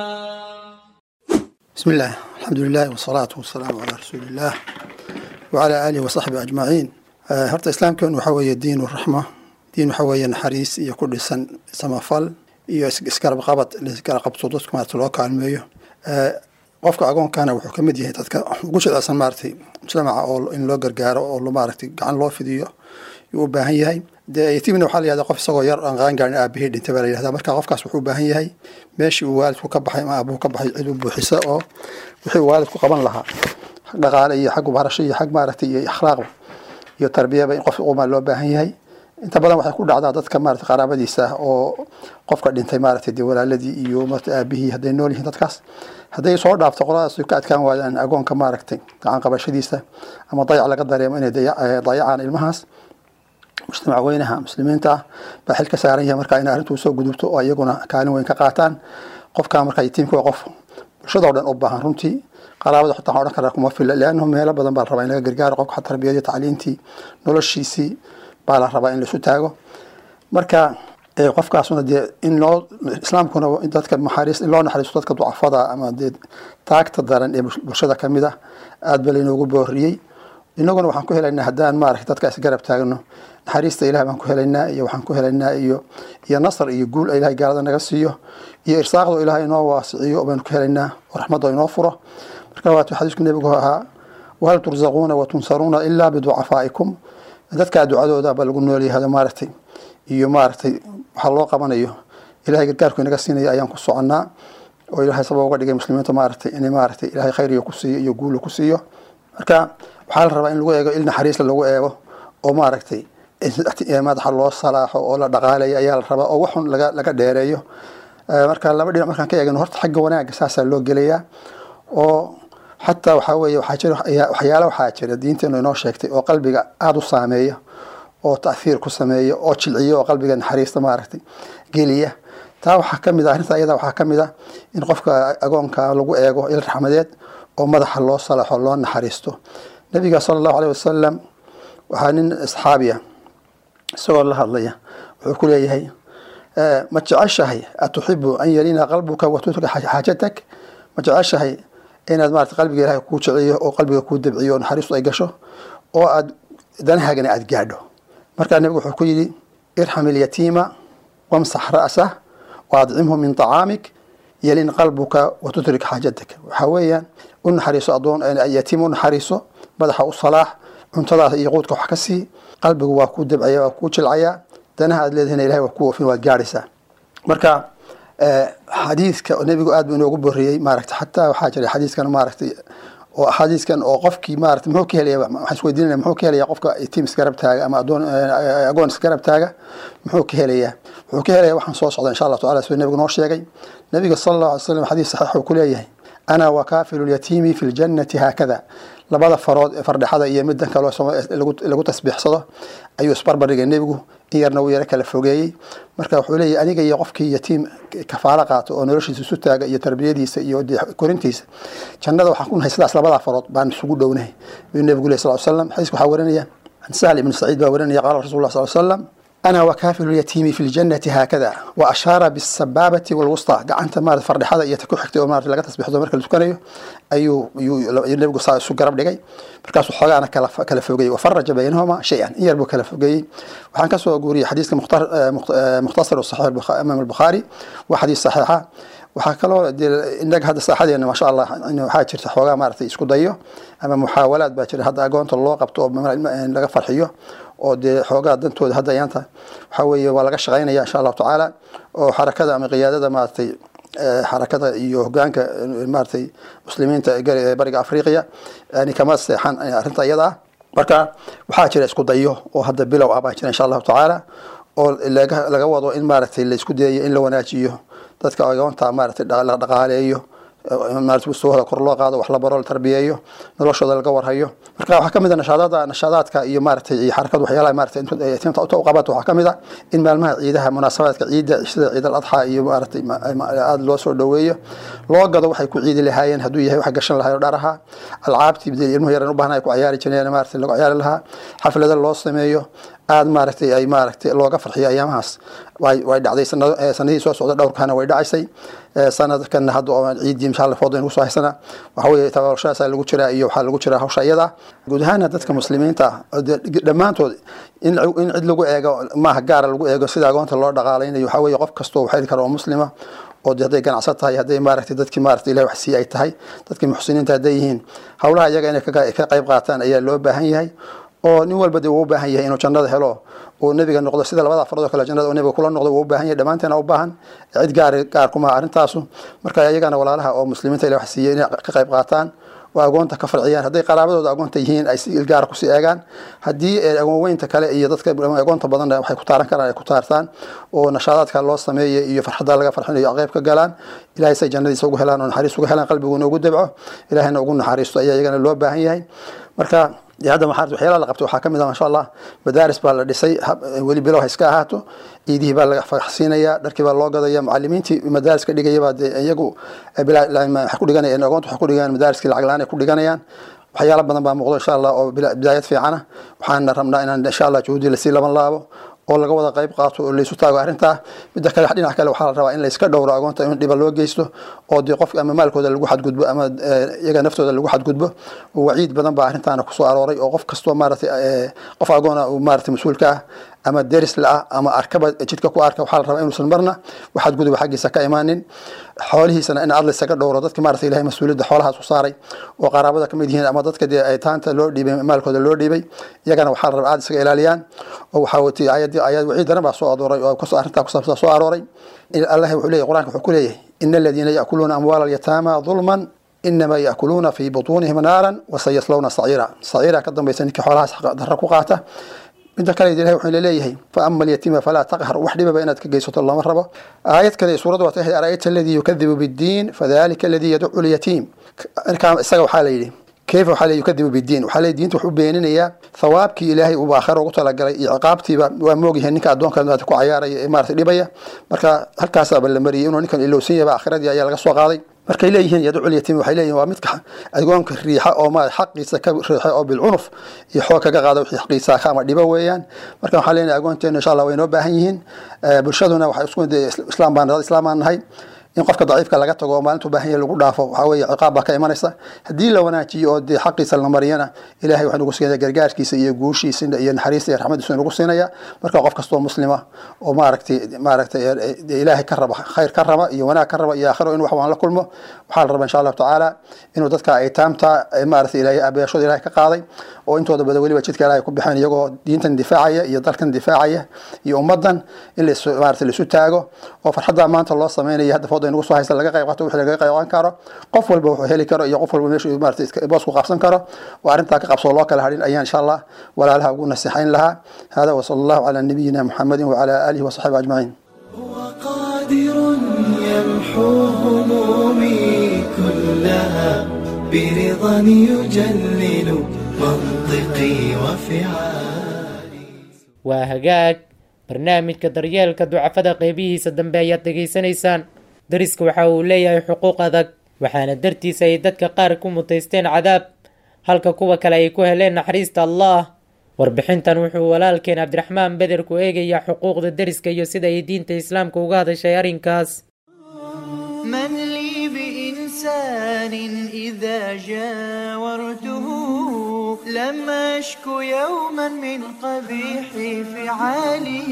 S14: بسم الله الحمد لله والصلاة والسلام على رسول الله وعلى آله وصحبه أجمعين آه، هرت إسلام كان وحوي الدين والرحمة دين وحوي نحريس iyo ku dhisan samafal iyo is- isgarab qabad la isgarab qabto dadka maarata loo kaalmeeyo آه، qofka agoonkana wuxuu ka mid yahay dadka ugu shidacsan maaragtay mujtamaca oo in loo gargaaro oo lo- maaragtay gacan loo fidiyo yuu u baahan yahay dee yatiimna waxaa la yihahdaa qof isagoo yar aan qaan gaarin aabahii dhintay baa la yihahdaa marka qofkaas wuxuu u baahan yahay meeshii uu waalidku ka baxay ama aabuhu ka baxay cid u buuxisa oo wixii uu waalidku qaban lahaa xag dhaqaale iyo xag barasho iyo xag maaragtay iyo akhlaaqba iyo tarbiyaba in qof umaa loo baahan yahay inta badan waxay ku dhacdaa dadka maarata qaraabadiisa ah oo qofka dhintay maaragtay dee walaaladii iyo maarata aabihii hadday nool yihiin dadkaas hadday soo dhaafto qoladaas ka adkaan waayaan agoonka maaragtay gacan qabashadiisa ama dayac laga dareemo inay daya- eh, dayacaan ilmahaas mujtamac weynaha muslimiinta ah baa xil ka saaran yahay marka inay arrintu soo gudubto oo iyaguna kaalin weyn ka qaataan qofka marka yatiimka waa qof bulshada oo dhan u baahan runtii qaraabada xitaa waxaan odhan karaa kuma fila leannahu meelo badan baa la rabaa in laga gargaaro qofka tarbiyadii tacliintii noloshiisii baa la rabaa in laisu taago marka eh, qofkaasuna dee in loo islaamkuna in dadka maxariis in loo naxariisto dadka ducafada ama dee taagta daran ee bul- bulshada ka mid ah aad ba laynoogu booriyey inaguna waxaan ku helaynaa haddaan maaragtay dadka isgarab taagno naxariista ilaah baan ku helaynaa iyo waxaan ku helaynaa iyo iyo nasr iyo guul ilahay gaalada naga siiyo iyo irsaaqdo ilahay inoo waasiciyo baynu ku helaynaa oo raxmaddo inoo furo marka waatu xadiisku nebigu ahaa wahal tursaquuna watunsaruuna ilaa biducafaa'ikum dadkaa ducadooda ba lagu noolyahay maaragtay iyo maaragtay waxaa loo qabanayo ilahay gargaarku inaga siinaya ayaan ku soconnaa oo ilahay sabab uga dhigay muslimiinta maaragtay inay maaragtay ilahay khayriga ku siiyo iyo guula ku siiyo marka waxaa la rabaa in lagu eego il naxariisla lagu eego oo maaragtay madaxa loo salaaxo oo la dhaqaaleeyo ayaa la rabaa oo waxun laga laga dheereeyo marka laba dhinac markaan ka eegno horta xagga wanaagga saasaa loo gelayaa oo xataa waxaa weeye waxaa jira waxyaala waxaa jira diinteenu inoo sheegtay oo qalbiga aada u saameeya oo ta'hiir ku sameeya oo jilciya oo qalbiga naxariista maaragtay geliya taa waxaa ka mid ah arrinta ayada waxaa ka mid ah in qofka agoonka lagu eego il raxmadeed oo madaxa loo salaxo loo naxariisto nabiga sala allahu aleyh wasalam waxaa nin asxaabiya isagoo la hadlaya wuxuu ku leeyahay ma jeceshahay atuxibu an yalina qalbuka watutrika xaajatak ma jeceshahay inaad maarata qalbiga ilahay kuu jiciyo oo qalbiga kuu dabciyo oo naxariistu ay gasho oo aad danahaagana aad gaadho markaa nabigu wuxuu ku yidhi irxam ilyatiima wamsax ra'sah waadcimhu min طacaamik yalin qalbuka watutrik xaajatak waxaa weeyaan u naxariiso adoon yatiim u naxariiso madaxa u salaax cuntadaas iyo quudka wax ka sii qalbigu waa kuu dabcaya waa kuu jilcaya danaha aad leedahayna ilahay waa ku oofin waad gaadhaysaa marka xadiidka nebigu aad buu inoogu boriyey maaragtay xataa waxaa jira xadiiskan maaragtay oo xadiiskan oo qofkii maarata muxuu ka helaya waxaan isweydiinaya muxuu ka helaya qofka tiim isgarab taaga ama adoon agoon isgarab taaga muxuu ka helayaa wuxuu ka helaya waxaan soo socda insha allah tacala siduu nebigu noo sheegay nebiga sala allahu alay slam xadiis saxiix uu ku leeyahay ana wakaafilu lyatiimi fi ljannati haakada labada farood ee fardhexada iyo middan kaloo lagu tasbiixsado ayuu isbarbardhigay nebigu in yarna uu yaro kala fogeeyey marka wuxuu leeyahy aniga iyo qofkii yatiim kafaalo qaato oo noloshiisa isu taaga iyo tarbiyadiisa iyo korintiisa jannada waxaan ku nahay sidaas labadaa farood baan isugu dhownahay ayuu nebigu leh sal slam xadiiska waxaa warinaya can sahl ibn saciid baa warinaya qaala rasul lah sal slam أنا وكافل اليتيم في الجنة هكذا وأشار بالسبابة والوسطى قعنت مارد فردحada iyo ta ku xigtay oo maarad laga tasbiixdo marka la tukanayo ayuu ayuu nabigu saa isu garab dhigay markaasuu xoogaana kala kala fogeeyey wafaraja baynahuma shay-an in yar buu kala fogeeyey waxaan ka soo guuriyey xadiiska mukhtasar saxiix imaam albukhaari waa xadiis saxiixa waxaa kaloo inaga hadda saaxadeena maasha allah waxaa jirta xoogaa maaragtay isku dayo ama muxaawalaad baa jira hadda agoonta loo qabto oo laga farxiyo oo dee xoogaa dantooda hadda ayaanta waxaa weeye waa laga shaqaynaya insha allahu tacaala oo xarakada ama qiyaadada maaragtay xarakada iyo hogaanka maaragtay muslimiinta bariga afriqiya yani kama seexan arrinta iyada ah marka waxaa jira isku dayo oo hadda bilow ah baa jira insha allahu tacaala oo laga wado in maaragtay la isku dayayo in la wanaajiyo dadka agoonta maaragtay la dhaqaaleeyo maarata mustawahooda kor loo qaado wax la baro la tarbiyeeyo noloshooda laga warhayo marka waxaa kamid a nashaadada nashaadaadka iyo maaragtay iyo xarakada waxyaalaha maaragtay inta u qabato waxaa kamid a in maalmaha ciidaha munaasabaadka ciidda sida ciid al adxa iyo maaragtay aada loo soo dhoweeyo loo gado waxay ku ciidi lahaayeen hadduu yahay wax gashan lahayo dharaha alcaabtii bidel ilmuhu yaran u baahna ay ku ciyaari jireen maaragtay lagu ciyaari lahaa xaflada loo sameeyo aada maaragtay ay maaragtay looga farxiyo ayaamahaas way way dhacday sanadihii soo socda dhowrkaana way dhacaysay sanadkan hadda oo ciidii insha allah fooda inuu soo haysana waxa weeye tababarashadaasa lagu jiraa iyo waxaa lagu jiraa hawsha iyada guud ahaana dadka muslimiinta dhammaantood in in cid lagu eego maaha gaara lagu eego sida agoonta loo dhaqaalaynayo waxaa weeye qof kastoo wax heli kara oo muslima oo hadday ganacsan tahay hadday maaragtay dadkii maaragtay ilahi wax sii ay tahay dadkii muxsiniinta hadday yihiin howlaha iyaga inay ka qayb qaataan ayaa loo baahan yahay oo nin walba dee uu u baahan yahay inuu jannada helo uu nebiga noqdo sida labada farood oo kale jannada uu nebiga kula noqdo uu u baahan yahay dhammaanteena u baahan cid gaar gaar kuma arrintaasu marka iyagana walaalaha oo muslimiinta ilahi wax siiyey inay ka qayb qaataan oo agoonta ka farciyaan hadday qaraabadooda agoonta yihiin ay si ilgaara kusii eegaan haddii agoon weynta kale iyo dadka agoonta badan waxay ku taaran karaan ay ku taartaan oo nashaadaadka loo sameeya iyo farxadda laga farxinayo qayb ka galaan ilahay say jannadiisa ugu helaan oo naxariis uga helaan qalbiguna ugu dabco ilahayna ugu naxariisto ayaa iyagana loo baahan yahay marka hadda maxaa waxyaalaha la qabtay waxaa ka mid ah masha allah madaaris baa la dhisay weli bilow ha iska ahaato ciidihii baa laga farxsiinaya dharkii baa loo gadaya macalimiintii madaaris ka dhigaya baa dee iyagu waxay ku dhiganayaan agoonta waxay ku dhiganayaan madaariskii lacag la-aan ay ku dhiganayaan waxyaala badan baa muuqdo insha allah oo bidaayad fiicana waxaana rabnaa inaan insha allah juhudi lasii laban laabo oo laga wada qayb qaato oo laysu taago arrintaa midda kale dhinac kale waxaa la rabaa in layska dhowro agoonta in dhiba loo geysto oo dee qofka ama maalkooda lagu xadgudbo ama iyaga naftooda lagu xadgudbo waciid badan baa arrintaana kusoo arooray oo qof kastoo maaragtay qof agoona uu maaragtay mas-uulka ah ama deris la-ah ama arkaba jidka ku arka waxaa la rabaa inuusan marna waxaad guduba xaggiisa ka imaanin xoolihiisana in aad laysaga dhowro dadka maarata ilahay mas-uuliyadda xoolahaas u saaray oo qaraabada kamid yihiin ama dadka dee ay taanta loo dhiibay maalkooda loo dhiibay iyagana waxaa la rabaa aad isaga ilaaliyaan oo waxaa watay ayad ayad wixii daran baa soo adooray oo kus arrintaa kusaabsan soo arooray allah wuxuu leeyahy qur-aanka wuxuu ku leeyahay ina aladiina ya'kuluuna amwaala alyataama dulman inama ya'kuluuna fi butuunihim naaran wasayaslawna saciira saciira ka dambaysa ninkii xoolahaas darra ku qaata midda kale ilahay wuxuu leeyahay fa ama alyatiima falaa taqhar wax dhibaba inaad ka geysato lama rabo aayad kale suuradda waa tahay ara'ayta aladii yukadibu biddiin fadalika aladii yadcu lyatiim isaga waxaa la yidhi kayfa waxaa le yukadibu biddiin waxaa le diinta wuxuu beeninayaa thawaabkii ilaahay uu aakhira ugu talagalay iyo ciqaabtiiba waa moogyahay ninka addoonka maarata ku cayaaraya ee maarata dhibaya marka halkaasaaba la mariyay inuu ninkan ilowsan yahaba aakhiradii ayaa laga soo qaaday markay leeyihiin yadcul yatiim waxay leeyihin waa midka agoonka riixa oo ma xaqiisa ka riixa oo bilcunuf iyo xoog kaga qaada wixii xaqiisa ka ama dhibo weeyaan marka waxaan leenahay agoonteena insha allah way noo baahan yihiin bulshaduna waxay isku islaam baan islaam baan nahay in qofka daciifka laga tago oo maalintu baahan yahay lagu dhaafo waxaa weeye ciqaab baa ka imanaysa haddii la wanaajiyo oo dee xaqiisa la mariyana ilahay waxaa nagu siinaya gargaarkiisa iyo guushiisa iyo naxariista iyo raxmadiisa nagu siinaya marka qof kastoo muslima oo maaragtay maaragtay ilaahay ka raba khayr ka raba iyo wanaag ka raba iyo aakhiro in wax waan la kulmo waxaa la rabaa insha allahu tacaala inuu dadka aytaamta maaragtay ilaahay aabayaashooda ilahay ka qaaday oo intooda badan weliba jidka ilaahay ku bixeen iyagoo diintan difaacaya iyo dalkan difaacaya iyo ummadan in las maaragtay laisu taago oo farxadda maanta loo sameynaya hadda fooda inagu soo haysta laga qayb qaato wixii laga qayban karo qof walba wuxuu heli karo iyo qof walba meeshu maaragtay boos ku qabsan karo oo arrintaa ka qabsoo loo kala hadhin ayaan insha allah walaalaha ugu nasixayn lahaa hada wasala allahu calaa nabiyina muxamedin wacala aalihi wasaxbihi ajmaciin
S4: قادر يمحو همومي كلها برضا يجلل منطقي وفعالي
S3: waa hagaag barnaamijka daryeelka ducafada qeybihiisa dambe ayaad dhegaysanaysaan dariska waxa uu leeyahay xuquuq adag waxaana dartiisa ay dadka qaar ku mutaysteen cadaab halka kuwa kale ay ku heleen naxariista allah warbixintan wuxuu walaalkeen cabdiraxmaan beder ku eegayaa xuquuqda deriska iyo sida ay diinta islaamka uga hadashay arrinkaas
S4: من لي بإنسان إذا جاورته لم أشك يوما من قبيح فعاله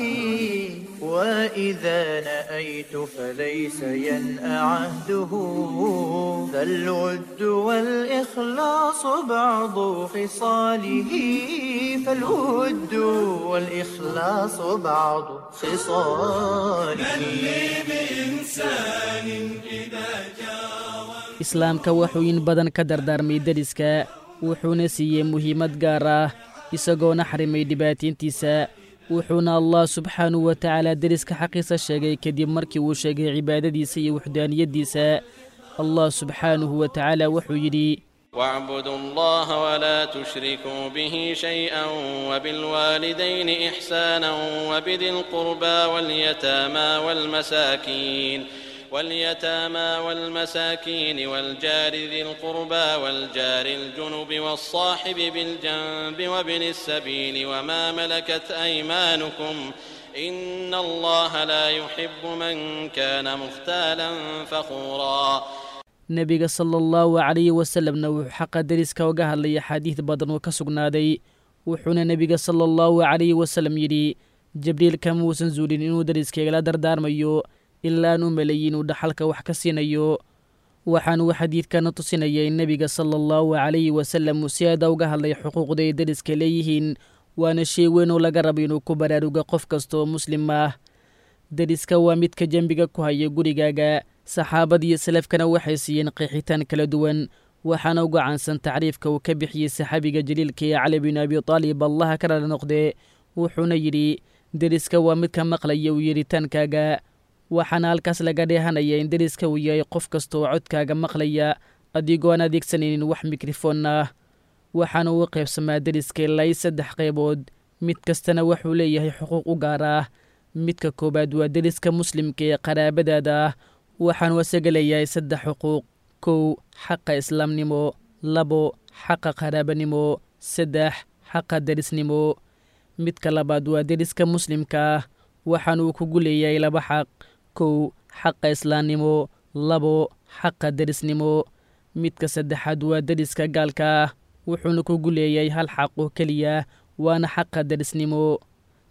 S4: وإذا نأيت فليس ينأى عهده فالود والإخلاص بعض خصاله فالود والإخلاص بعض خصاله بإنسان إذا
S15: islaamka wuxuu in badan ka dardaarmay deriska wuxuuna siiyey muhiimad gaar ah isagoona xarimay dhibaatayntiisa wuxuuna allah subxaanahu wa tacaala deriska xaqiisa sheegay kadib markii uu sheegay cibaadadiisa iyo wuxdaaniyaddiisa allah subxaanahu wa tacaala wuxuu yidhi
S10: واعبدوا الله ولا تشركوا به شيئا وبالوالدين إحسانا وبذي القربى واليتامى والمساكين واليتامى والمساكين والجار ذي القربى والجار الجنب والصاحب بالجنب وابن السبيل وما ملكت أيمانكم إن الله لا يحب من كان مختالا فخورا
S15: nebiga sala allahu calayhi wasalamna wuxuu xaqa deriska uga hadlay axaadiid badan oo ka sugnaaday wuxuuna nebiga sala allahu calayhi wasalam yidhi jibriil kama uusan zuulin inuu deriskaygala dardaarmayo ilaa aan u maleeyey inuu dhaxalka wax ka siinayo waxaanuu xadiidkana tusinaya in nebiga sala allahu calayhi wasalam uu si aada uga hadlay xuquuqda ay deriska leeyihiin waana shay weyn oo laga raba inuu ku baraaruga qof kasta oo muslim ah deriska waa midka dembiga ku haya gurigaaga saxaabadiiyo salafkana waxay siiyeen qeexitaan kala duwan waxaana uga caansan tacriifka uu ka bixiyey saxaabiga jaliilka ee cali bin abi taalib allaha ka rala noqde wuxuuna yidhi deriska waa midka maqlaya uu yeritaankaaga waxaana halkaas laga dheehanaya in deriska uu yahay qof kasta oo codkaaga maqlaya adigoo aan adeegsanaynin wax mikrofoon ah waxaana uu qaybsamaa deriska ilaa i saddex qaybood mid kastana wuxuu leeyahay xuquuq u gaar ah midka koowaad waa deriska muslimka ee qaraabadaada ah waxaanu isaga leeyahay saddex xuquuq kow xaqa islaamnimo labo xaqa qaraabanimo saddex xaqa derisnimo midka labaad waa deriska muslimka ah waxaana uu kugu leeyahay laba xaq kow xaqa islaamnimo labo xaqa derisnimo midka saddexaad waa deriska gaalka ah wuxuuna kugu leeyahay hal xaq oo keliya waana xaqa derisnimo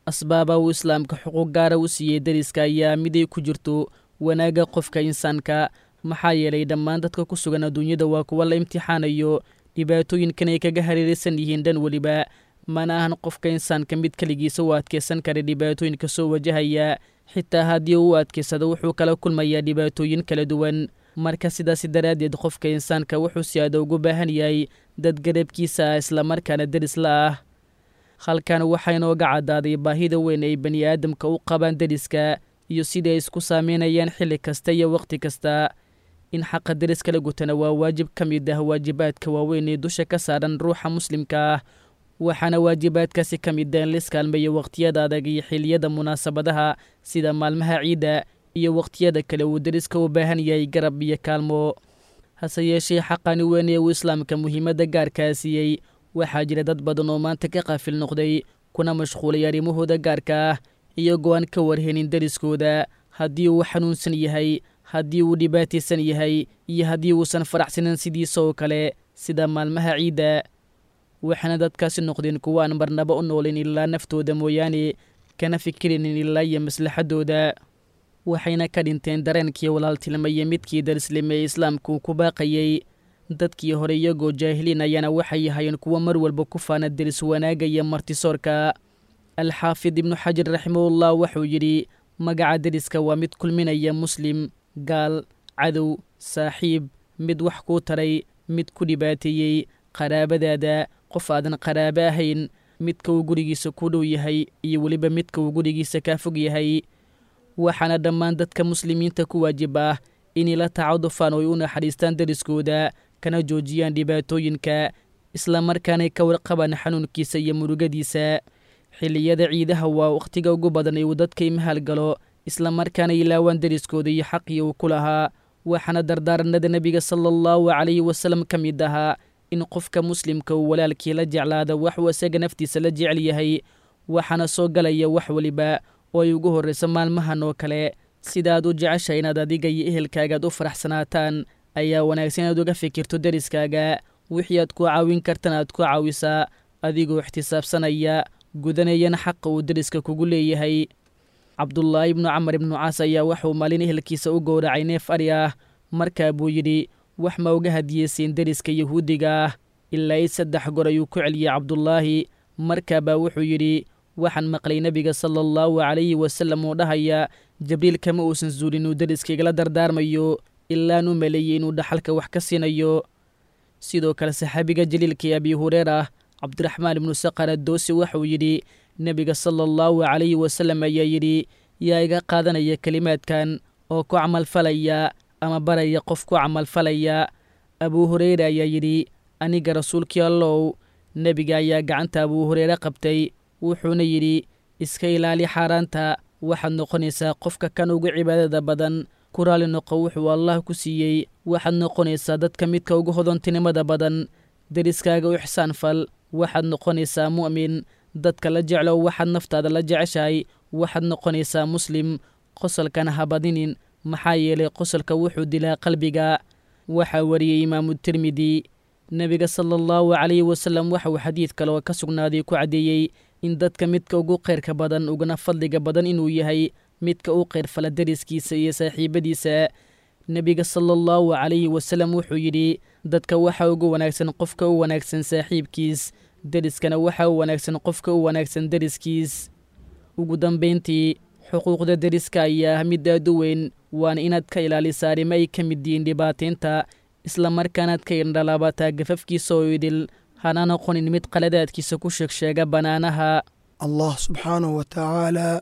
S15: asbaaba uu islaamka xuquuq gaara u siiyey deriska ayaa miday ku jirto wanaagga qofka insaanka maxaa yeelay dhammaan dadka ku sugan adduunyada waa kuwa la imtixaanayo dhibaatooyinkan ay kaga hareeraysan yihiin dhan weliba mana ahan qofka insaanka mid keligiisa u adkaysan kara dhibaatooyinka soo wajahaya xitaa haddii uu u adkaysado wuxuu kala kulmayaa dhibaatooyin kala duwan marka sidaasi daraaddeed qofka insaanka wuxuu si aada ugu baahan yahay dad garabkiisa ah islamarkaana deris la ah halkan waxaa inooga caddaaday baahida weyn ay bani aadamka u qabaan deriska iyo sidai ay isku saameynayaan xilli kasta iyo wakhti kasta in xaqa deriska la gutana waa waajib ka mid ah waajibaadka waaweyn ee dusha ka saaran ruuxa muslimka ah waxaana waajibaadkaasi ka mid ah in laiskaalmeeyo wakhtiyada adag iyo xiliyada munaasabadaha sida maalmaha ciidda iyo wakhtiyada kale uu deriska u baahan yahay garab iyo kaalmo hase yeeshee xaqani weyn ee uu islaamka muhiimadda gaarkaa siiyey waxaa jira dad badan oo maanta ka qaafil noqday kuna mashquulay arrimahooda gaarka ah iyagoo aan ka warhenin deriskooda haddii uu xanuunsan yahay haddii uu dhibaataysan yahay iyo haddii uusan faraxsanan sidiisa oo kale sida maalmaha ciidda waxaana dadkaasi noqdeen kuwa aan marnaba u noolin ilaa naftooda mooyaane kana fikirinin ilaa iyo maslaxaddooda waxayna ka dhinteen dareenkii walaaltilmaiyo midkii darislime ee islaamku ku baaqayey dadkii hore iyagoo jaahiliin ayaana waxay ahayeen kuwo mar walba ku faana deris wanaagga iyo martisoorka alxaafid ibnu xajar raximahullah wuxuu yidhi magaca deriska waa mid kulminaya muslim gaal cadow saaxiib mid wax kuu taray mid ku dhibaateeyey qaraabadaada qof aadan qaraabo ahayn midka uu gurigiisa ku dhow yahay iyo weliba midka uu gurigiisa kaa fog yahay waxaana dhammaan dadka muslimiinta ku waajib ah inay la tacadufaan oo ay u naxariistaan deriskooda kana joojiyaan dhibaatooyinka islamarkaanay ka warqabaan xanuunkiisa iyo murugadiisa xilliyada ciidaha waa wakhtiga ugu badan ee uu dadka imahal galo islamarkaana ilaawaan deriskooda iyo xaqii uu ku lahaa waxaana dardaaranada nebiga sala allahu calayhi wasalam ka mid ahaa in qofka muslimka uu walaalkii la jeclaada waxuu isaga naftiisa la jecel yahay waxaana soo galaya wax weliba oo ay ugu horrayso maalmahan oo kale sidaaad u jecesha inaad adiga iyo ehelkaagaad u faraxsanaataan ayaa wanaagsan inaad uga fikirto deriskaaga wixii aad ku caawin kartan aad ku caawisaa adigoo ixtisaabsanaya gudanayana xaqa uu deriska kugu leeyahay cabdulaahi ibnu camar ibnu caas ayaa waxuu maalin ehelkiisa u gowracay neef ari ah markaa buu yidhi wax ma uga hadiyeysiin deriska yahuudiga ah ilaa i saddex gor ayuu ku celiyey cabdulaahi markaabaa wuxuu yidhi waxaan maqlay nebiga sala allahu calayhi wasalam oo dhahaya jibriil kama uusan zuulin uu deriskaygala dardaarmayo ilaan u maleeyey inuu dhaxalka wax ka siinayo sidoo kale saxaabiga jaliilkii abi hureera cabdiraxmaan ibnu saqar addoosi waxuu yidhi nebiga sala allahu calayhi wasalam ayaa yidhi yaa iga qaadanaya kelimaadkan oo ku camalfalaya ama baraya qof ku camalfalaya abuu hureyre ayaa yidhi aniga rasuulkii allow nebiga ayaa gacanta abuu hureyre qabtay wuxuuna yidhi iska ilaali xaaraanta waxaad noqonaysaa qofka kan ugu cibaadada badan ku raali noqo wuxuu allah ku siiyey waxaad noqonaysaa dadka midka ugu hodontinimada badan deriskaaga u ixsaan fal waxaad noqonaysaa mu'min dadka la jeclow waxaad naftaada la jeceshahay waxaad noqonaysaa muslim qosolkana habadinin maxaa yeelay qosolka wuxuu dilaa qalbiga waxaa wariyey imaamu tirmidi nebiga sala allahu calayhi wasalam waxauu xadiid kale oo ka sugnaaday ku caddeeyey in dadka midka ugu khayrka badan uguna fadliga badan inuu yahay midka u khayrfala deriskiisa iyo saaxiibadiisa nebiga sala allahu calayhi wasalam wuxuu yidhi dadka waxaa ugu wanaagsan qofka u wanaagsan saaxiibkiis deriskana waxaa u wanaagsan qofka u wanaagsan deriskiis ugu dambayntii xuquuqda deriska ayaa ah mid aad u weyn waana inaad ka ilaalisaa arrimo ay ka mid yihiin dhibaataynta islamarkaanaad ka indhalaabataa gafafkiisa oo idil hana noqonin mid qaladaadkiisa ku sheegsheega bannaanaha
S16: allah subxaanahu wa tacaalaa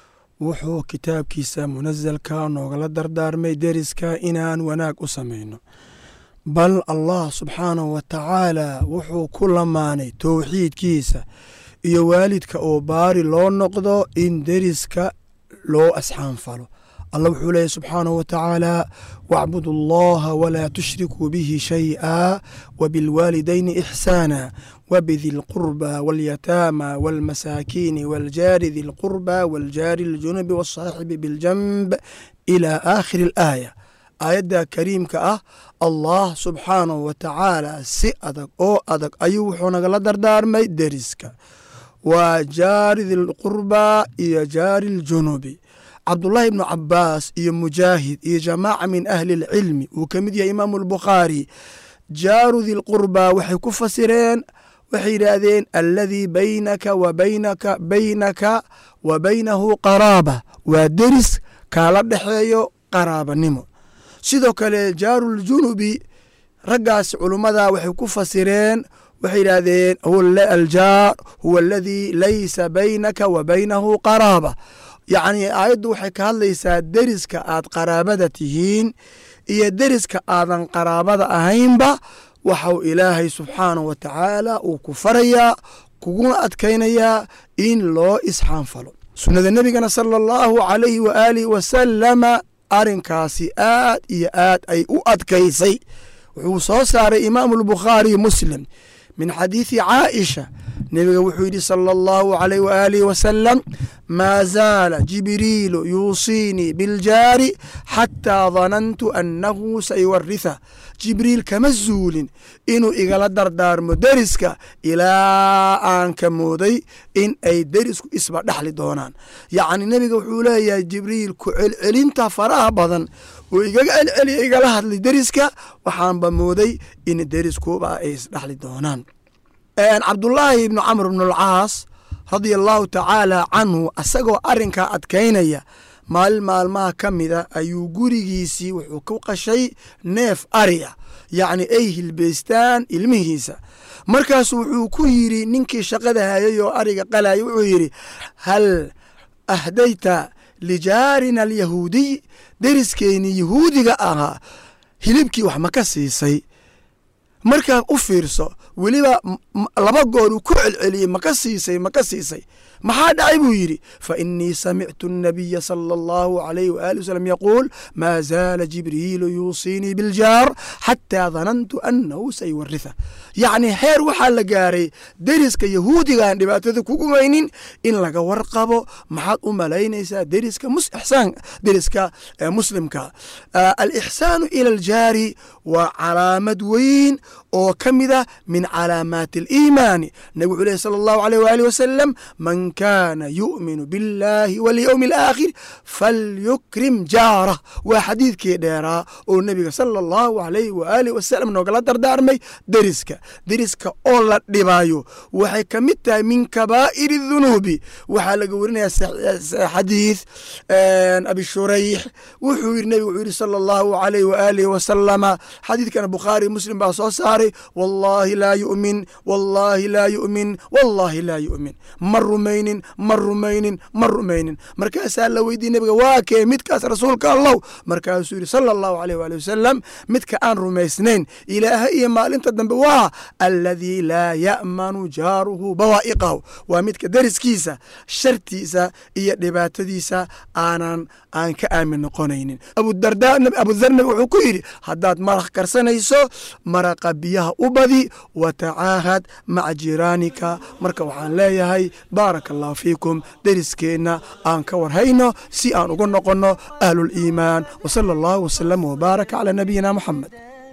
S16: wuxuu kitaabkiisa munasalka noogala dardaarmay deriska inaan wanaag u samayno bal allah subxaanahu wa tacaalaa wuxuu ku lamaanay towxiidkiisa iyo waalidka oo baari loo noqdo in deriska loo asxaanfalo allah wuxuu leeyahy subxaanahu wa tacaala wacbudu allaha walaa tushrikuu bihi shay'a wabilwaalidayni ixsaana wbdi lqurba waاlyataama wاlmasaakiini wاljaari di lqurba wاljaari اljunubi wالsaaxibi biاljanb ilى aakhiri اlaaya aayadda kariimka ah allah subxaanahu wa tacaala si adag oo adag ayuu wuxuu nagala dardaarmay deriska waa jaari dilqurbaa iyo jaari ljunubi cabdullaahi ibnu cabaas iyo mujaahid iyo jamaaca min ahli lcilmi uu ka mid yahay imaamu albukhaari jaaru dilqurbaa waxay ku fasireen waxay yidhaahdeen alladii baynaka wa baynaka baynaka wa baynahu qaraaba waa deris kaala dhexeeyo qaraabanimo sidoo kale jaaruuljunubi raggaas culummada waxay ku fasireen waxay yidhaahdeen aljaar huwa aladii laysa baynaka wa baynahu qaraaba yacni aayaddu waxay ka hadlaysaa deriska aad qaraabada tihiin iyo deriska aadan qaraabada ahaynba waxau ilaahay subxaanahu wa tacaala uu ku farayaa kuguna adkaynayaa in loo isxaanfalo sunnada nebigana sala allahu calayhi wa aalihi wasalama arrinkaasi aad iyo aad ay u adkaysay wuxuu soo saaray imaamu albukhaari muslim min xadiidi caaisha nebiga wuxuu yidhi sala allahu calayh waaalihi wasalam maa zaala jibriilu yuusiinii biljaari xataa danantu annahu sayuwaritha jibriil kama zuulin inuu igala dardaarmo deriska ilaa aan ka mooday in ay derisku isba dhexli doonaan yacni nebiga wuxuu leeyahay jibriil ku celcelinta faraha badan uu igaga celceliya igala hadlay deriska waxaanba mooday in deriskuba ay isdhexli doonaan cabdullaahi ibnu camr bnu alcaas radia allahu tacaala canhu asagoo arrinkaa adkaynaya maalin maalmaha ka mida ayuu gurigiisii wuxuu ku qashay neef ari ah yacni ay hilbaystaan ilmihiisa markaasu wuxuu ku yidhi ninkii shaqada hayay oo ariga qalaya wuxuu yidhi hal ahdayta lijaarina alyahuudiy deriskeenii yahuudiga ahaa hilibkii wax ma ka siisay markaa u fiirso weliba laba goor uu ku celceliyey maka siisay maka siisay maxaa dhacay buu yidhi fa inii samictu الnabiya salى اllahu عalayh waali wasalam yaquul maa zaala jibriilu yuusiinii biljaar xataa danantu annahu sayuwaritha yacni heer waxaa la gaaray deriska yahuudigaan dhibaatada kugumaynin in laga warqabo maxaad u malaynaysaa deriska ixsaan deriska muslimka alixsaanu ila aljaari waa calaamad weyn oo ka mida min calaamaati aliimaani nabig wuxuu lehy sala allahu alayh waali wasalam man kaana yu'minu biاllahi walyowmi alaakhir falyukrim jaarah waa xadiidkii dheeraa oo nebiga sala allahu alayh waaalih wasalam noogala dardaarmay deriska deriska oo la dhibayo waxay ka mid tahay min kabaa'iri dunuubi waxaa laga warinayaa xadiid abi shurayx wuxuu yidhi nebigu wuxuu yidhi sala allahu alayh waaalih wasalama xadiidkana bukhaari muslim baa soo saaray wallaahi laa yu'min wallaahi laa yu'min wallaahi laa yu'min ma rumaynin ma rumaynin ma rumaynin markaasaa la weydiye nebiga waa kee midkaas rasuulka allow markaasuu yidhi sala allahu alayh waali wasalam midka aan rumaysnayn ilaaha iyo maalinta dambe waa alladii laa ya'manu jaaruhu bawaa'iqahu waa midka deriskiisa shartiisa iyo dhibaatadiisa aanan aan ka aamin noqonaynin abudar nabi wuxuu ku yidhi haddaad maraq karsanayso maraqa biyaha u badi wa tacaahad maca jiraanika marka waxaan leeyahay baaraka allahu fiikum deriskeenna aan ka warhayno si aan ugu noqonno ahluliimaan wsala allahu wsalam wbaaraka calaa nabiyina muxamed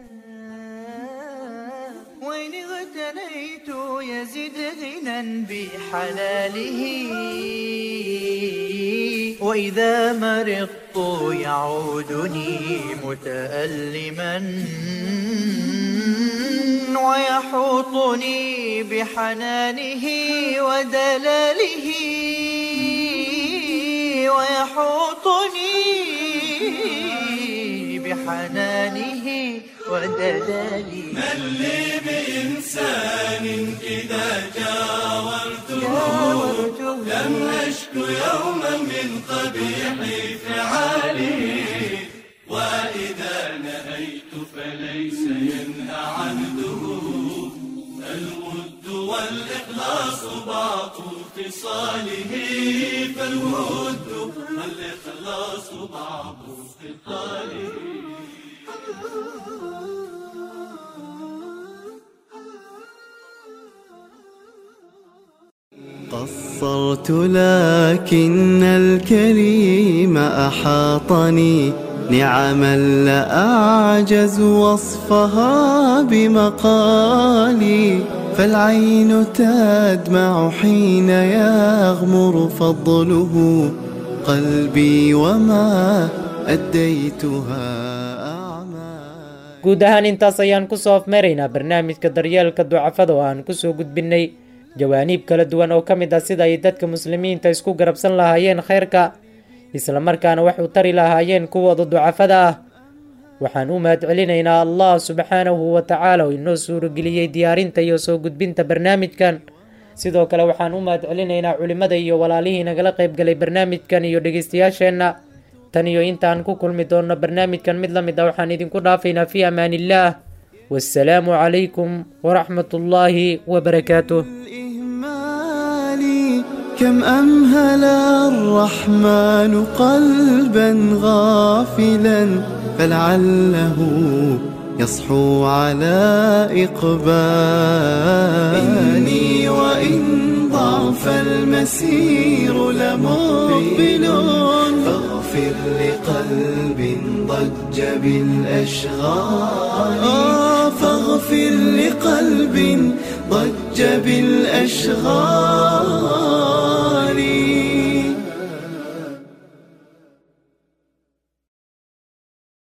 S4: وإن اغتنيت يزد غنى بحلاله وإذا مرضت يعودني متألما ويحوطني بحنانه ودلاله ويحوطني بحنانه ودلاله
S9: من لي بإنسان إذا جاورته لم أشك يوما من قبيح فعاله وإذا نهيت فليس ينهى عنده الود والإخلاص بعض خصاله فالود والإخلاص بعض خصاله
S2: قصرت لكن الكريم أحاطني نعما لا أعجز وصفها بمقالي فالعين تدمع حين يغمر فضله قلبي وما أديتها
S3: guud ahaan intaas ayaan ku soo afmeeraynaa barnaamijka daryeelka ducafada oo aan kusoo gudbinnay jawaaniib kala duwan oo ka mid ah sida ay dadka muslimiinta isku garabsan lahaayeen khayrka islamarkaana wax u tari lahaayeen kuwooda ducafada ah waxaan u mahad celinaynaa allah subxaanahu wa tacaala oo inoo suurageliyey diyaarinta iyo soo gudbinta barnaamijkan sidoo kale waxaan u mahad celinaynaa culimmada iyo walaalihii nagala qaybgalay barnaamijkan iyo dhegeystayaasheenna tan iyo intaan ku kulmi doonno barnaamijkan mid la mid ah waxaan idinku dhaafaynaa fii amaan illaah wassalaamu calaykum waraxmat ullaahi wabarakaatuh
S2: كم أمهل الرحمن قلبا غافلا فلعله يصحو على إقبال إني وإن ضعف المسير لمقبل فاغفر لقلب ضج بالأشغال فاغفر لقلب ضج بالأشغال